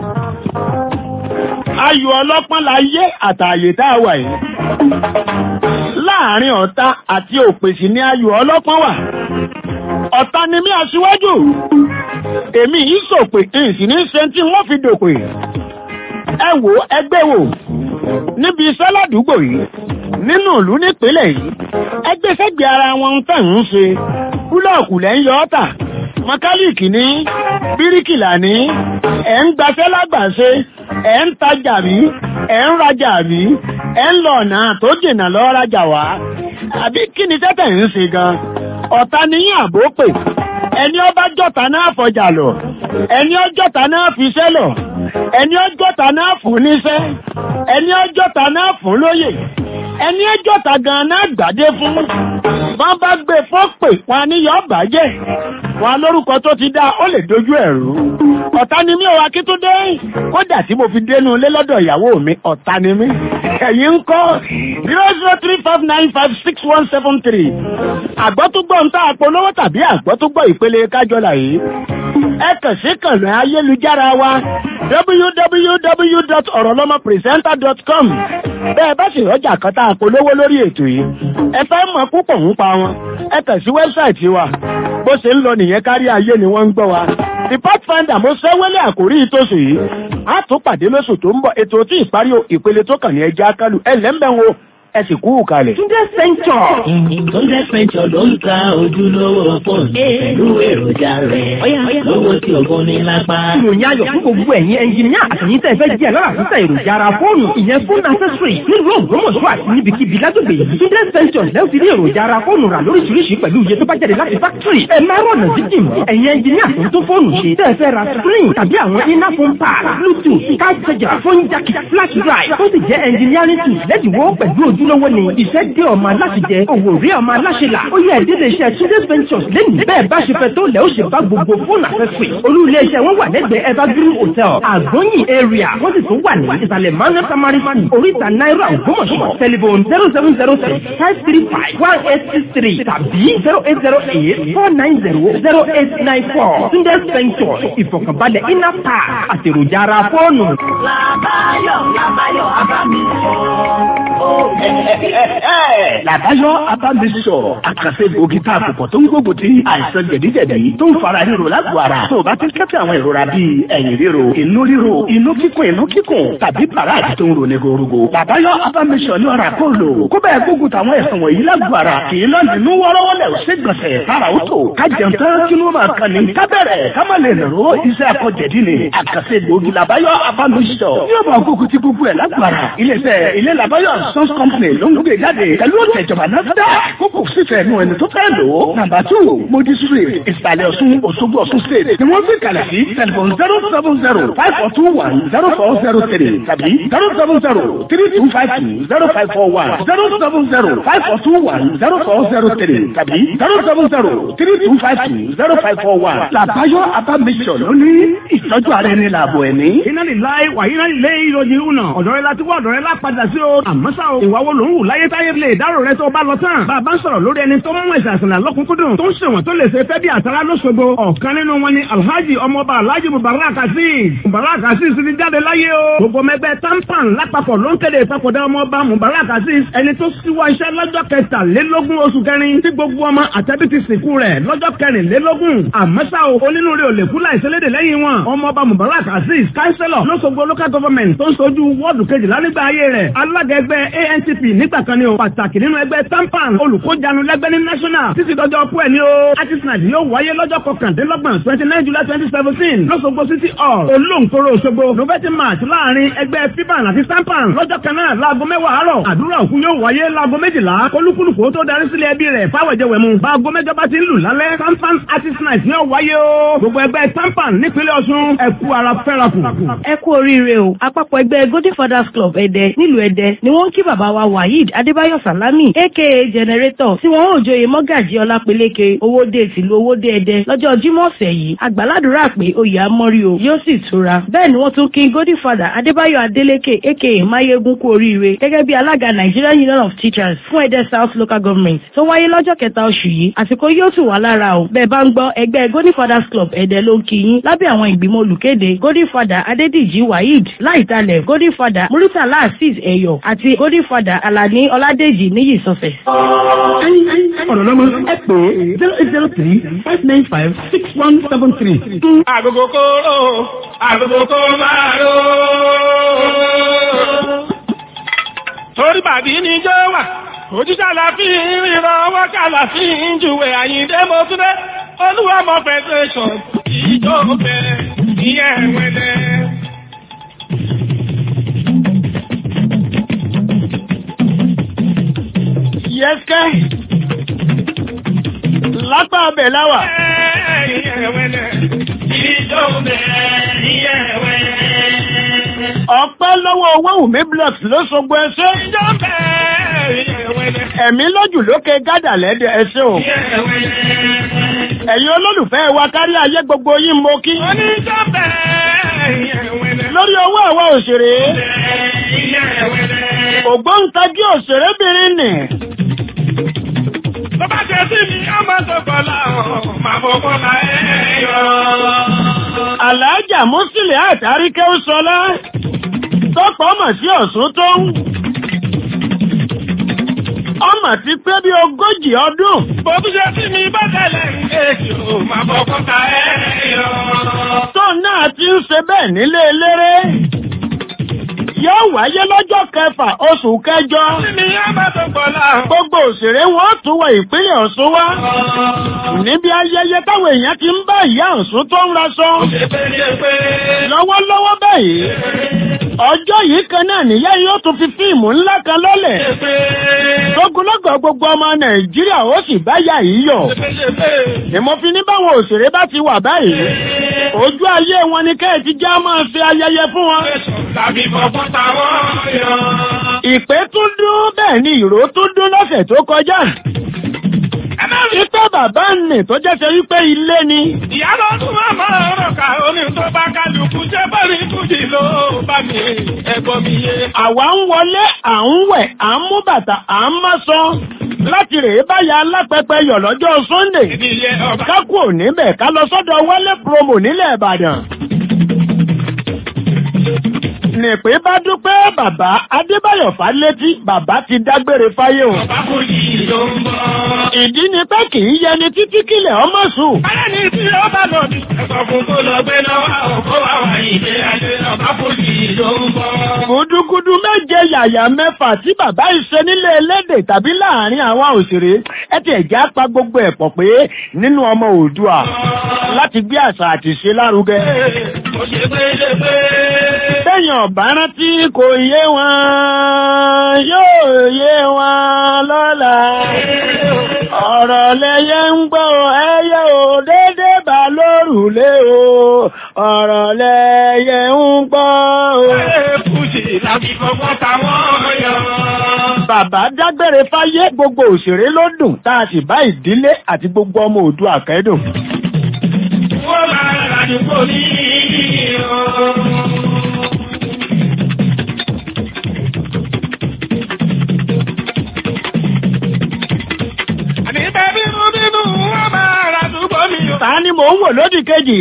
ayò ọlọ́pọ́n la yé àtàyè tá a wà yìí láàrin ọ̀tá àti òpèsì ní ayò ọlọ́pọ́n wà ọ̀tá ni mí aṣíwájú èmi yìí sòpè ìsìn ní ṣe tí wọ́n fi dòpè ẹ wò ẹgbẹ́ wò níbi iṣẹ́ ládùúgbò yìí nínú ìlú nípínlẹ̀ yìí ẹgbẹ́ sẹ́gbẹ̀ ara wọn tẹ̀ ń ṣe búlọ̀kù lẹ́ ń yọ ọ́tà mọkálíìkì ní bíríkìlà ní ẹ̀ ń gbaṣẹ́ lágbàṣe ẹ̀ ń tajà mí ẹ̀ ń rajà mí ẹ̀ ń lọ ọ̀nà tó jìnnà lọ rajà wá àbí kí ni tẹ́tẹ̀ ń ṣe gan ọ̀tá níyìn àbó pè ẹni ọba jọ̀tá náà fọjà lọ ẹni ọjọ́ta náà fiṣẹ́ lọ ẹni ọjọ́ta náà fún níṣẹ́ ẹni ọjọ́ta náà fún lóyè ẹni ọjọ́ta gan náà gbàdé fún wọn bá gbé fọ́pè wọn ní yọ bàjẹ́ wọn lórúkọ tó ti dá ó lè dojú ẹ̀rú ọ̀tá ni mí ò wá kí tó dé kódà tí mo fi dénú ilé lọ́dọ̀ ìyàwó mi ọ̀tá ni mí ẹ̀yin ń kọ́ zero zero three five nine five six one seven three àgbọ́túgbọ́ ń tá àpolówó tàbí àgbọ́túgbọ́ ìpele kájọlà yìí ẹ kàn sí kànnì ayélujára wa www.orolomopresenter.com bẹ́ẹ̀ bá sì rọ́jà kan tá a polówó lórí ètò yìí ẹ fẹ́ mọ̀ púpọ̀ ń pa wọn ẹ kàn sí wẹ́bsáìtì wa bó ṣe ń lọ nìyẹn kárí ayé ni wọ́n ń gbọ́ wa the pathfinder mo sẹ́wélé àkórí ìtòsí yìí a tún pàdé lóṣù tó ń bọ̀ ètò tí ìparí ìpele tó kàn ní ẹja kálù ẹ lẹ́ńbẹ̀wò ẹ sì kú kalẹ̀. Túndé Sẹ́ńtọ̀. Túndé Sẹ́ńtọ̀ ló ń ta ojúlówó fóònù pẹ̀lú èròjà rẹ̀. Lówó tí ògùn ní lápá. Ìròyìn ayọ̀ fún gbogbo ẹ̀yin ẹnjìníà àtẹ̀yìn tẹ̀ fẹ́ jẹ́ lọ́la sísẹ èròjà ara fóònù ìyẹn fún accessory nílùú Ògbómọ̀ṣọ́ àti níbikíbi lágbègbè yìí. Túndé Sẹ́ńtọ̀ lẹ́wọ̀ ti rí èròjà ara fóònù rà lóríṣiríṣi pẹ̀lú iye tó bá jáde láti fákítírì. Ẹ máa rọ̀nà jíjìn mọ́. Ẹ̀yin ẹnjìníà tó ń tó fóònù ṣe. Tẹ́ ẹ fẹ́ ra screen tàbí àwọn iná phone pad, bluetooth, card charger, phone jack, flash drive. Tó sì jẹ́ engineering tools lẹ́dínwó pẹ̀lú ojú ojúlówó ni iṣẹ́ dé ọmọ aláṣẹjẹ òwò rí ọmọ aláṣẹlà ó yẹ ìdílé iṣẹ́ Tunde's Ventures lẹ́nu bẹ́ẹ̀ bá ṣe fẹ́ tó lẹ́ ó ṣe bá gbogbo fóònù àfẹ́fẹ́ olú ilé iṣẹ́ wọn wà lẹ́gbẹ̀ẹ́ Evergreen Hotel àgbóyìn area wọ́n sì tún wà ní ìsàlẹ̀ manuel tamari school oríta náírà ògbómọ̀ṣọ́ telephone zero seven zero six five three five one eight six three tàbí zero eight zero eight four nine zero zero eight nine four Tunde's Ventures ìfọ̀kànbalẹ̀ iná pa àtèròjà ara fóònù. Làbáyọ̀ Làbáyọ̀ Abámi Làbáyọ̀ Abámi sọ̀rọ̀ àkànṣe gbòógì tá a kò pọ̀ tó ń gbógun ti àìsàn jẹ̀díjẹ̀dí tó ń fara ríro lágbo ara. Tó o bá ti ń kẹ́fẹ́ àwọn ìrora bíi ẹ̀yìn ríro, inú ríro, inú kíkùn, inú kíkùn tàbí bàrà àti tó ń ro ní gorogo. Làbáyọ̀ Abámi sọ̀ ní ọ̀rà kó lò. Kó bẹ́ẹ̀ gbógun táwọn ẹ̀sùn wọ̀nyí lágbo ara. Kì í lọ nínú wọ́rọ́wọ́lẹ̀ ò sí gbọ̀nsẹ̀. Tára ó tò. Ká jẹun tán kí ló máa kan ní. Ká bẹ̀rẹ̀ ká má lè nàró iṣẹ́ akọ̀jẹ̀dí ni. Àkànṣe gbòógì Làbáyọ̀ Abámi sọ̀. Yóò bá gbógun ti gbogbo ẹ̀ lágbo ara. Ilé-iṣẹ́ ilé Làbáyọ̀ Sons Company ló ń gbé jáde pẹ̀lú ọ̀tẹ̀ ìjọba náà dá kókò sífẹ̀ nù ẹni tó fẹ́ lò ó. nàmbà tù modi street ìsàlẹ̀ ọ̀ṣun òṣogbo ọ̀ṣun state ni wọ́n fi kalẹ̀ sí tẹlifon zero seven zero five four two one zero four zero three tàbí zero seven zero three two five two zero five four one zero seven zero five four two one zero four zero three tàbí zero seven zero three two five two zero five four one. làbáyọ abamisọ lónìí ìtọ́jú ara ẹni làbọ̀ ẹni. iná lè láì wà iná lè lé ìròyìn ìhùnà ọ̀dọ̀ rẹ láti wá ọ̀dọ̀ rẹ lápadà sí o àmọ́ ṣá o ìwà wo ló ń wù láyé táyé lè dárò rẹ tó bá lọ tán bàbá ń sọ̀rọ̀ lórí ẹni tó mú ẹ̀sìn àṣìlá lọ́kùnkúndùn tó ń ṣèwọ̀n tó lè ṣe fẹ́ bí àtàrà lóṣogbo ọ̀kan nínú wọn ni alhaji ọmọọba alhaji mubarak azeez mubarak azeez ti jáde láyé o gbogbo mẹgbẹ tampan lápapọ̀ ló ń kéde ìpapòdà ọmọọba mubarak azeez ẹni tó síwọ́ iṣẹ́ lọ́jọ́ kẹtàlélógún oṣù kẹrin tí gbogbo ọmọ àtẹ́bí ti sìnkú rẹ̀ lọ́jọ́ kẹrìnlélógún àmọ́sá o onínúure ò lè kú láìsẹ́lédè lẹ́yìn wọn ọmọọba mubarak azeez kánsẹ́lọ̀ lọ́sọ̀gbọ̀ local government tó ń sojú wọ́ọ̀dù kejìlá nígbà ayé rẹ̀ alága ẹgbẹ́ antp nígbà kan ni o pàtàkì nínú ẹgbẹ́ tampan olùkójanu lẹ́gbẹ́ ní national títí dọjọ́ kú ẹ̀ ní o artisans yóò wáyé lọ́jọ́ kọkàndínlọ́gbọ̀n twenty nine july twenty seventeen lọ́sọ̀gbọ̀ city hall olóńkóró òṣogbo november march láàrin ẹgbẹ́ fiban àti tampan lọ́jọ́ kan náà láago mẹ́wàá àárọ̀ àdúrà òkú yóò wáyé láago méjìlá kólúkúlùkù tó darí sílé ẹbí rẹ̀ fáwọ̀jẹ̀wẹ̀mu báago mẹ́jọ bá ti ń lù lálẹ́ tampan artisans yóò wáyé o gbogbo ẹgbẹ́ tampan nípínlẹ̀ ọ̀ṣun ẹ̀kú ara fẹ́rakù. ẹ kú oríire o àpapọ̀ ẹgbẹ́ golden fathers club ẹ̀dẹ nílùú ẹ̀dẹ ni wọ́n ń kí bàbá wa waheed adébáyọ̀ salami aka generator tí wọ́n ò joyè mọ́gàjì ọlápeléke owóde tìlú owóde ẹ̀dẹ lọ́jọ́ jímọ̀ ọ̀sẹ̀ yìí àgbàládùra pé oyè amọ́rí o yóò sì tura bẹ́ẹ̀ ni wọ́n tún kí golden father adébáyọ̀ adélékè aka mayegun kú oríire gẹ́gẹ́ bí alága nigerian union of teachers fún ẹ̀dẹ south local government tó wáyé lọ́jọ́ kẹta oṣù yìí àsìkò yóò tù wá lára o bẹ́ẹ̀ bá ń gbọ́ ẹgbẹ́ golden fathers club ẹ̀dẹ ló ń kí yín lábẹ́ àwọn ìgbìmọ̀ olùkéde golden father adédìjì waheed láìtalẹ̀ golden father muritala azeez ẹ̀yọ̀ àti golden father alani ọládèjì níyì sọfẹ̀. ọ̀rọ̀ lọ́mọ ẹ pè é zero eight zero three five nine five six one seven three. Agogo kóró, agogo kó máa ró. Torí bàbí ni jẹ́ wà, ojúṣe àlàfin ríran ọwọ́ kàlàfin jùwé àyíndé mo tún dé. Olúwa mọ federation ìjọ bẹ̀rẹ̀ ìyẹn wẹ̀lẹ̀. Yẹ́sẹ́ lápá abẹ̀ láwà. Ìyẹn wẹ̀lẹ̀ ìjọ bẹ̀rẹ̀ ìyẹn wẹ̀lẹ̀. Ọpẹ́ lọ́wọ́ owó Wùmí blocks ló sọgbọ́ ẹṣẹ́. Ìjọ bẹ̀rẹ̀ ìyẹn wẹ̀lẹ̀. Ẹ̀mí lójú lókè gádà lẹ́dẹ̀ ẹṣẹ́ o. Ìyẹn wẹ̀lẹ̀. Ẹ̀yin olólùfẹ́ wa kárí ayé gbogbo yín mo kí. Oníjọ bẹ̀rẹ̀ ìyẹn wẹ̀lẹ̀. Lórí owó àwa òṣèré. Ìyẹn wẹ̀lẹ̀. Ògbóǹkagí òṣèrébìnrin nì. Tó bá jẹ́ sí mi, á máa tó kọ́lá ọ̀, máa fọ́ kọ́lá ẹ̀ yọ. Àlàájà Músílẹ̀ àtàríkẹ́ ó sọlá. Tọ́pọ̀ ọmọ sí Ọ̀ṣun tó ń. Ọmọ ti pé bí ogójì ọdún. Bó tún ṣe sí mi bá tẹ̀lé ń kéèkì ò, máa fọ́ kọ́lá ẹ̀ yọ. Tó náà ti ń ṣe bẹ́ẹ̀ nílé eléré. Yóò wáyé lọ́jọ́ kẹfà oṣù kẹjọ. Sí mi, á máa tó kọ́lá ọ̀. Gbogbo òṣèré wọn tún wọ ìpínlẹ̀ Ọ̀ṣun wá. Níbi ayẹyẹ táwọn èèyàn ti ń bá ìyá Ọ̀ṣun tó ń raṣọ. Lọ́wọ́lọ́wọ́ báyìí. Ọjọ́ yìí kan náà nìyá yóò tún fi fíìmù ńlá kan lọ́lẹ̀. Lógúnlọ́gọ̀ gbogbo ọmọ Nàìjíríà ó sì bá yà yìí yọ̀. Ìmọ̀ fi ní báwọn òṣèré bá ti wà báyìí. Ojú ayé wọn ni kẹ́ẹ̀ ti já máa fi ayẹyẹ fún wọn. Tàbí fọ́fọ́ táwọn yọ. ìpè tún dún bẹ́ẹ̀ ni ìró tún dún lọ́sẹ̀ tó kọjá. ẹ má rí pé bàbá nì tó jẹ́ ṣe wípé ilé ni. ìyá ló tún wá máa rọ̀ ká oní tó bá kálukú jẹ́ bọ́ọ̀lì kùjì ló bá mi ẹ̀gbọ́n mi yé. àwa ń wọlé à ń wẹ̀ à ń mú bàtà à ń mọ́sán láti rèé báyà alápẹpẹ yọ̀ lọ́jọ́ sunday ká kú òní bẹ̀ ká lọ sọ́dọ̀ wọlé promo nílẹ̀ ìbàdàn nìpín bá dúpẹ́ bàbá adébáyọ̀ fálétí bàbá ti dágbére fáyé o. ìdí ni pé kì í yẹni títí kílẹ̀ ọmọ sùn. ẹni tí ó bá lọ bí ẹ̀sọ́ fún kó lọ gbé lọ́wọ́ òkú àwọn ìdè ayé ọba fòjì ló ń bọ̀. gudugudu méje yàyà mẹ́fà tí bàbá ìṣe nílé elédè tàbí láàrin àwọn òṣèré ẹ ti ẹ̀jẹ̀ apá gbogbo ẹ̀ pọ̀ pé nínú ọmọ òdua láti gbé àṣà àti ṣe lárugẹ. ó ṣe pé lè pé. Téèyàn ọ̀bá rántí kò yé wọn, yóò yé wọn lọ́la. Ọ̀rọ̀ lẹyẹ ń gbọ́ ẹyẹ ò dédé bá lórùlé o. Ọ̀rọ̀ lẹyẹ ń gbọ́ o. Fújì láti fọwọ́ táwọn yọ. Bàbá dágbére fáyé gbogbo òṣèré ló dùn tá a sì bá ìdílé àti gbogbo ọmọ òdu àkẹ́dùn. Wọ́n máa ràdúgbò ní ìrọ̀. Ta ni mò ń wò lódì kejì?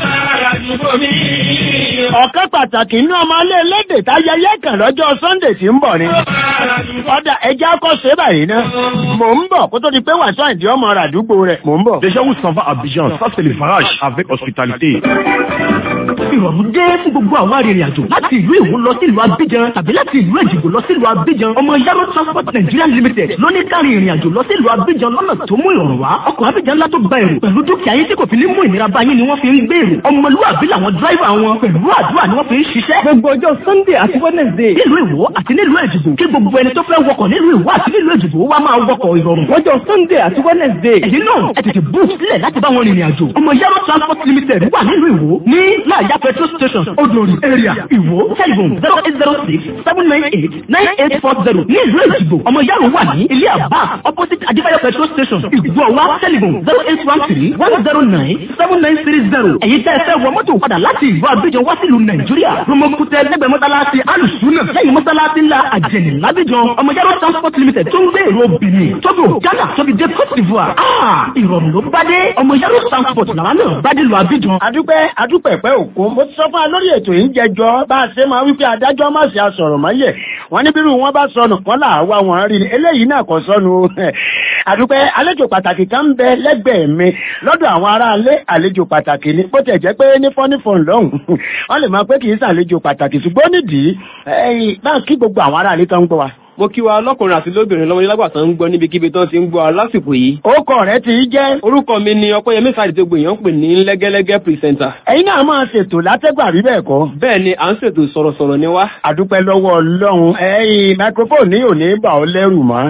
Ọ̀kan pàtàkì inú ọmọ ilé elédè táyẹyẹ kan lọ́jọ́ Sunday tí ń bọ̀ ni. Ọ̀dà ẹja kọ́ ṣe báyìí ná. Mò ń bọ̀ kó tó di pé wàásù àìdí ọmọ rà àdúgbò rẹ̀. Mò ń bọ̀. Déjà où s'en va Abidjan, ça c'est le farage avec hospitalité. ìrọ̀rùn dé fún gbogbo àwọn arìnrìn àjò láti ìlú Ìwó lọ sí ìlú Abidjan tàbí láti ìlú Èjìgbò lọ sí ìlú Abidjan ọmọ Yaro Transport Nigeria Limited ló ní káàrin ìrìn àjò lọ sí ìlú Abidjan lọ́nà tó mú ìrọ̀rùn wá ọkọ̀ Abidjan ńlá tó gba èrò pẹ̀lú dúkìá yín tí kò fi ní mú ìnira bá yín ni wọ́n fi ń gbé èrò ọmọlúwàbí làwọn dráìvà wọn pẹ̀lú àdúrà ni wọ́n fi ń ṣiṣẹ́. gbogbo ọjọ́ Sunday àti Wednesday nílùú Ìwó àti nílùú Èjìgbò kí gbogbo ẹni tó fẹ́ wọkọ̀ nílùú Ìwó àti nílùú Èjìgbò wá máa wọkọ̀ ìrọ̀rùn. lọ́jọ́ Sunday àti Wednesday ẹ̀yin náà ẹ tètè bú sílẹ̀ láti bá wọn rìnrìn àjò ọmọ Yaro Transport Limited wà nílùú Ìwó ní láàyà petrol station odori area Ìwó telephone zero eight zero six seven nine eight nine eight four zero ní ìlú Èjìgbò ọmọ Yaro wà ní ilé àbá opposite Adébáyọ̀ petrol station Ìgbọ̀wá telephone zero eight one three one zero nine seven nine three zero ẹ̀yin tẹ́ ẹ fẹ́ wọ mọ́tò padà láti ìlú Abidjan wá sílùú Nàìjíríà Romokutẹ lẹ́gbẹ̀ẹ́ mọ́sálásí alùsùnà lẹ́yìn mọ́sálásí ńlá àjẹnì lábíjan ọmọ Yaro transport limited tó ń gbé èrò Benin Togo Ghana tóbi dé Côte d'Ivoire ah ìrọ̀rùn ló bá dé ọmọ Yaro transport làwọn náà bá dé lu Abidjan. Adúpẹ́ adúpẹ̀pẹ́ òkú mo ti sọ fún wa lórí ètò yìí ń jẹjọ́ bá a ṣe máa wípé adájọ́ má ṣe àsọ̀rọ̀ máyẹ̀ wọ́n ní bírú wọn bá sọnù kán là wá wọn rí ni eléyìí náà kò sọnù àdúpẹ́ àlejò pàtàkì kan ń bẹ lẹ́gbẹ̀ẹ́ mi lọ́dọ̀ àwọn aráalé àlejò pàtàkì ni bó tẹ̀ jẹ́ pé ní fọ́nífọ̀n lọ́hùn wọ́n lè máa pé kì í ṣàlejò pàtàkì ṣùgbọ́n nídìí báà kí gbogbo àwọn aráalé tó ń gbọ́ wa mo kí wa lọ́kùnrin àti lóbìnrin lọ́wọ́ nílágbàtà ń gbọ́ níbikíbi tán ti ń gbọ́ lásìkò yìí. orúkọ rẹ ti jẹ́. orúkọ mi ni ọpẹ́yẹmí sáàdì tó gbìyànjú pè ní lẹ́gẹ́lẹ́gẹ́ pírísẹ́ńtà. ẹ̀yin náà máa ṣètò látẹ́gbà rí bẹ́ẹ̀ kọ́. bẹ́ẹ̀ ni à ń ṣètò sọ̀rọ̀sọ̀rọ̀ ni wá. àdúpẹ́ lọ́wọ́ ọlọ́run ẹ̀yin microphone ní òní bà ọ́ lẹ́rù mọ́.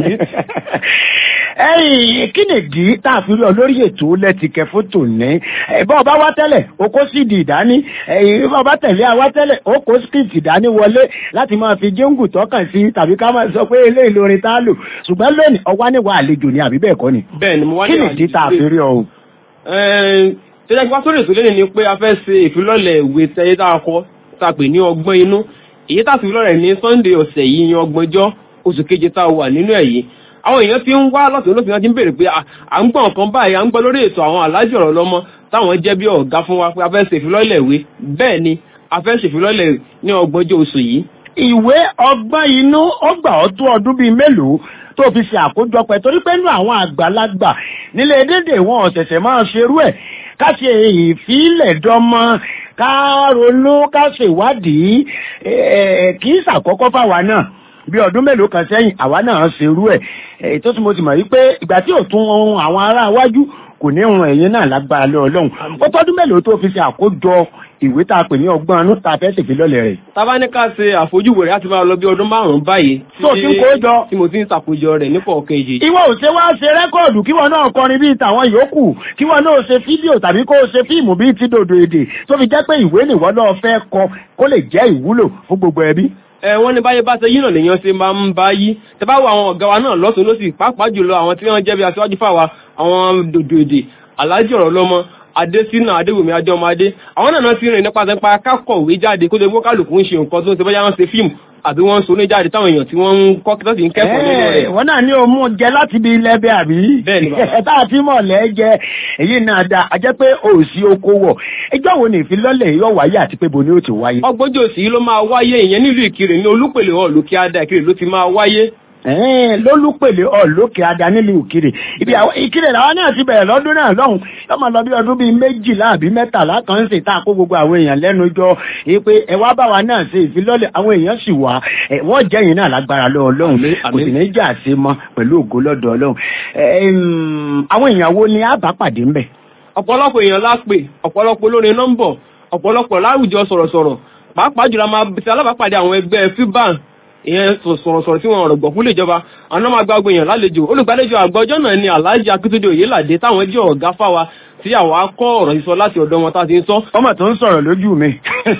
ẹ̀yin kí nìdí tá a fi rí ọ lórí ètò lẹ́tìkẹ́ fótò ní. bọ́ ọba wá tẹ́lẹ̀ o kó síìdì ìdání bọ́ ọba tẹ̀lé àwa tẹ́lẹ̀ o kó script ìdání wọlé láti máa fi jíǹgù tọ́kàn sí tàbí ká máa sọ pé eléyìí lórin tá a lò ṣùgbọ́n lónìí ọwá níwà àlejò ni àbí bẹ́ẹ̀ kọ́ ni. bẹ́ẹ̀ ni mo wá ní kí nìdí tá a fi rí ọ o. tẹ́lẹ̀ kí wá sórí ètò lẹ́nu ni pé a fẹ́ ṣe ìfilọ́lẹ̀ ìwé tẹ́yẹ tá a kọ tá a pè ní ọgbọ́n inú èyí tá a fi lọ́rẹ̀ ní Sunday ọ̀sẹ̀ yìí yan ọgbọ̀njọ́ oṣù keje tá a wà nínú ẹ̀ yìí àwọn èèyàn ti ń wá lọ́sùn lọ́sùn náà ti ń béèrè pé à ń gbọ́ nǹkan báyìí à ń gbọ́ lórí ètò àwọn alájọ ọ̀rọ̀ lọ́mọ táwọn jẹ́ bí ọ̀gá fún wa pé a fẹ́ ṣèfilọ́lẹ̀ ìwé bẹ́ẹ̀ ni a fẹ́ ṣèfilọ́lẹ̀ ní ọgbọ̀njọ́ oṣù yìí ìwé ọgbọ́n inú ó gbà ọ́ tó ọdún bíi mélòó tó fi ṣe àkójọpọ̀ torí pé nínú àwọn àgbàlagbà nílé dédé wọn ọ̀sẹ̀sẹ̀ máa ṣerú ẹ̀ ká ṣe ìfilẹ̀ dọ́mọ ká ronú ká ṣèwádìí kì í ṣàkọ́kọ́ fáwa náà bí ọdún mélòó kan sẹ́yìn àwa náà ṣerú ẹ̀ èyí tó tún mo ti mọ̀ wípé ìgbà tí ò tún ohun àwọn ará iwájú kò ní ohun ẹ̀yìn náà lágbára lé ọlọ́run ó tọ́dún mélòó tó fi ṣe àkójọ ìwé tá a pè ní ọgbọ́n anú tá a fẹ́ ṣègbè lọ́lẹ̀ rẹ̀. tábà ní ká ṣe àfojúwò rẹ̀ láti máa lọ bí ọdún márùn-ún báyìí. tó ti ń kó jọ. tí mo ti ń ṣàkójọ rẹ̀ nípò kejì. ìwọ ò ṣe wá ṣe rẹ́kọ̀dù kí wọn náà kọrin bíi tàwọn yòókù kí wọn náà ṣe fídíò tàbí kó ṣe fíìmù bíi ti dòdò èdè tó fi jẹ́ pé ìwé nìwọ náà fẹ́ kọ kó lè jẹ́ ìwúlò fún gbogbo ẹbí. ẹ wọ́n ní báyé bá ṣe yí náà lèèyàn ṣe máa ń bá yí tẹ bá wo àwọn ọ̀gá wa náà lọ́sùn lọ́sì pàápàá jùlọ àwọn tí wọ́n jẹ́ bí aṣáájú fáwa àwọn dòdò èdè aláàjì ọ̀rọ̀ lọ́mọ adésínà adéwòmí adéọmọdé àwọn náà ti rìn nípa nípa kákọ̀wé jáde kó lè mú kálukú ń ṣe nǹkan tó ń ṣe bóyá wọ́n ṣe fíìmù àbí wọ́n ń so ní jáde táwọn èèyàn tí wọ́n ń kọ́ tó sì ń kẹ́kọ̀ọ́ nínú rẹ̀. wọ́n náà ní òmù jẹ láti bí ilẹ̀ bẹ́ẹ̀ àbí. bẹ́ẹ̀ni bàbá. tá a ti mọ̀ lẹ́ jẹ èyí náà da a jẹ́ pé òsì oko wọ̀ ẹjọ́ wo ni ìfilọ́lẹ̀ yóò wáyé àti pé bo ni ó ti wáyé. ọgbọ́njọ́ òsì ló máa wáyé ìyẹn nílùú ìkirè ní olúpèlè hall kí á da ìkirè ló ti máa wáyé lólúpèlè ọ̀lókè ada nílùú ìkirè ibi àwọn ìkirè làwọn náà ti bẹ̀rẹ̀ lọ́dún náà lọ́hùn yóò máa lọ bí ọdún bíi méjìlá àbí mẹ́tàlá kan ń ṣe tá a kó gbogbo àwọn èèyàn lẹ́nu jọ pé ẹ wá bá wa náà ṣe ìfilọ́lẹ̀ àwọn èèyàn sì wá wọ́n jẹ́yìn náà lágbára lọ́wọ́ lọ́hùn kò sì ní jà sí mọ́ pẹ̀lú ògo lọ́dọ̀ ọlọ́hùn àwọn èèyàn wo ni a bá pàdé ńbẹ̀. ọ̀pọ̀lọpọ̀ èèyàn lápè ọ̀pọ̀lọpọ̀ olórin nọ́mbọ̀ ọ̀pọ̀lọpọ̀ láwùjọ sọ̀rọ̀sọ̀rọ̀ pàápàá jùlọ máa ṣe alábàápàdé àwọn ẹgbẹ́ fiban ìyẹn sọ̀rọ̀sọ̀rọ̀ tí wọ́n rọ̀gbọ̀ fún ìjọba àwọn máa gbàgbé èèyàn lálejò olùgbàlejò àgbà ọjọ́ náà ni alhaji akitunde oyelade táwọn jẹ́ ọ̀gá fáwa tí àwọn akọ́ ọ̀rọ̀ sísọ láti ọ̀dọ̀ wọn tá a ti ń sọ. ọmọ tó ń sọ̀rọ̀ lójú mi.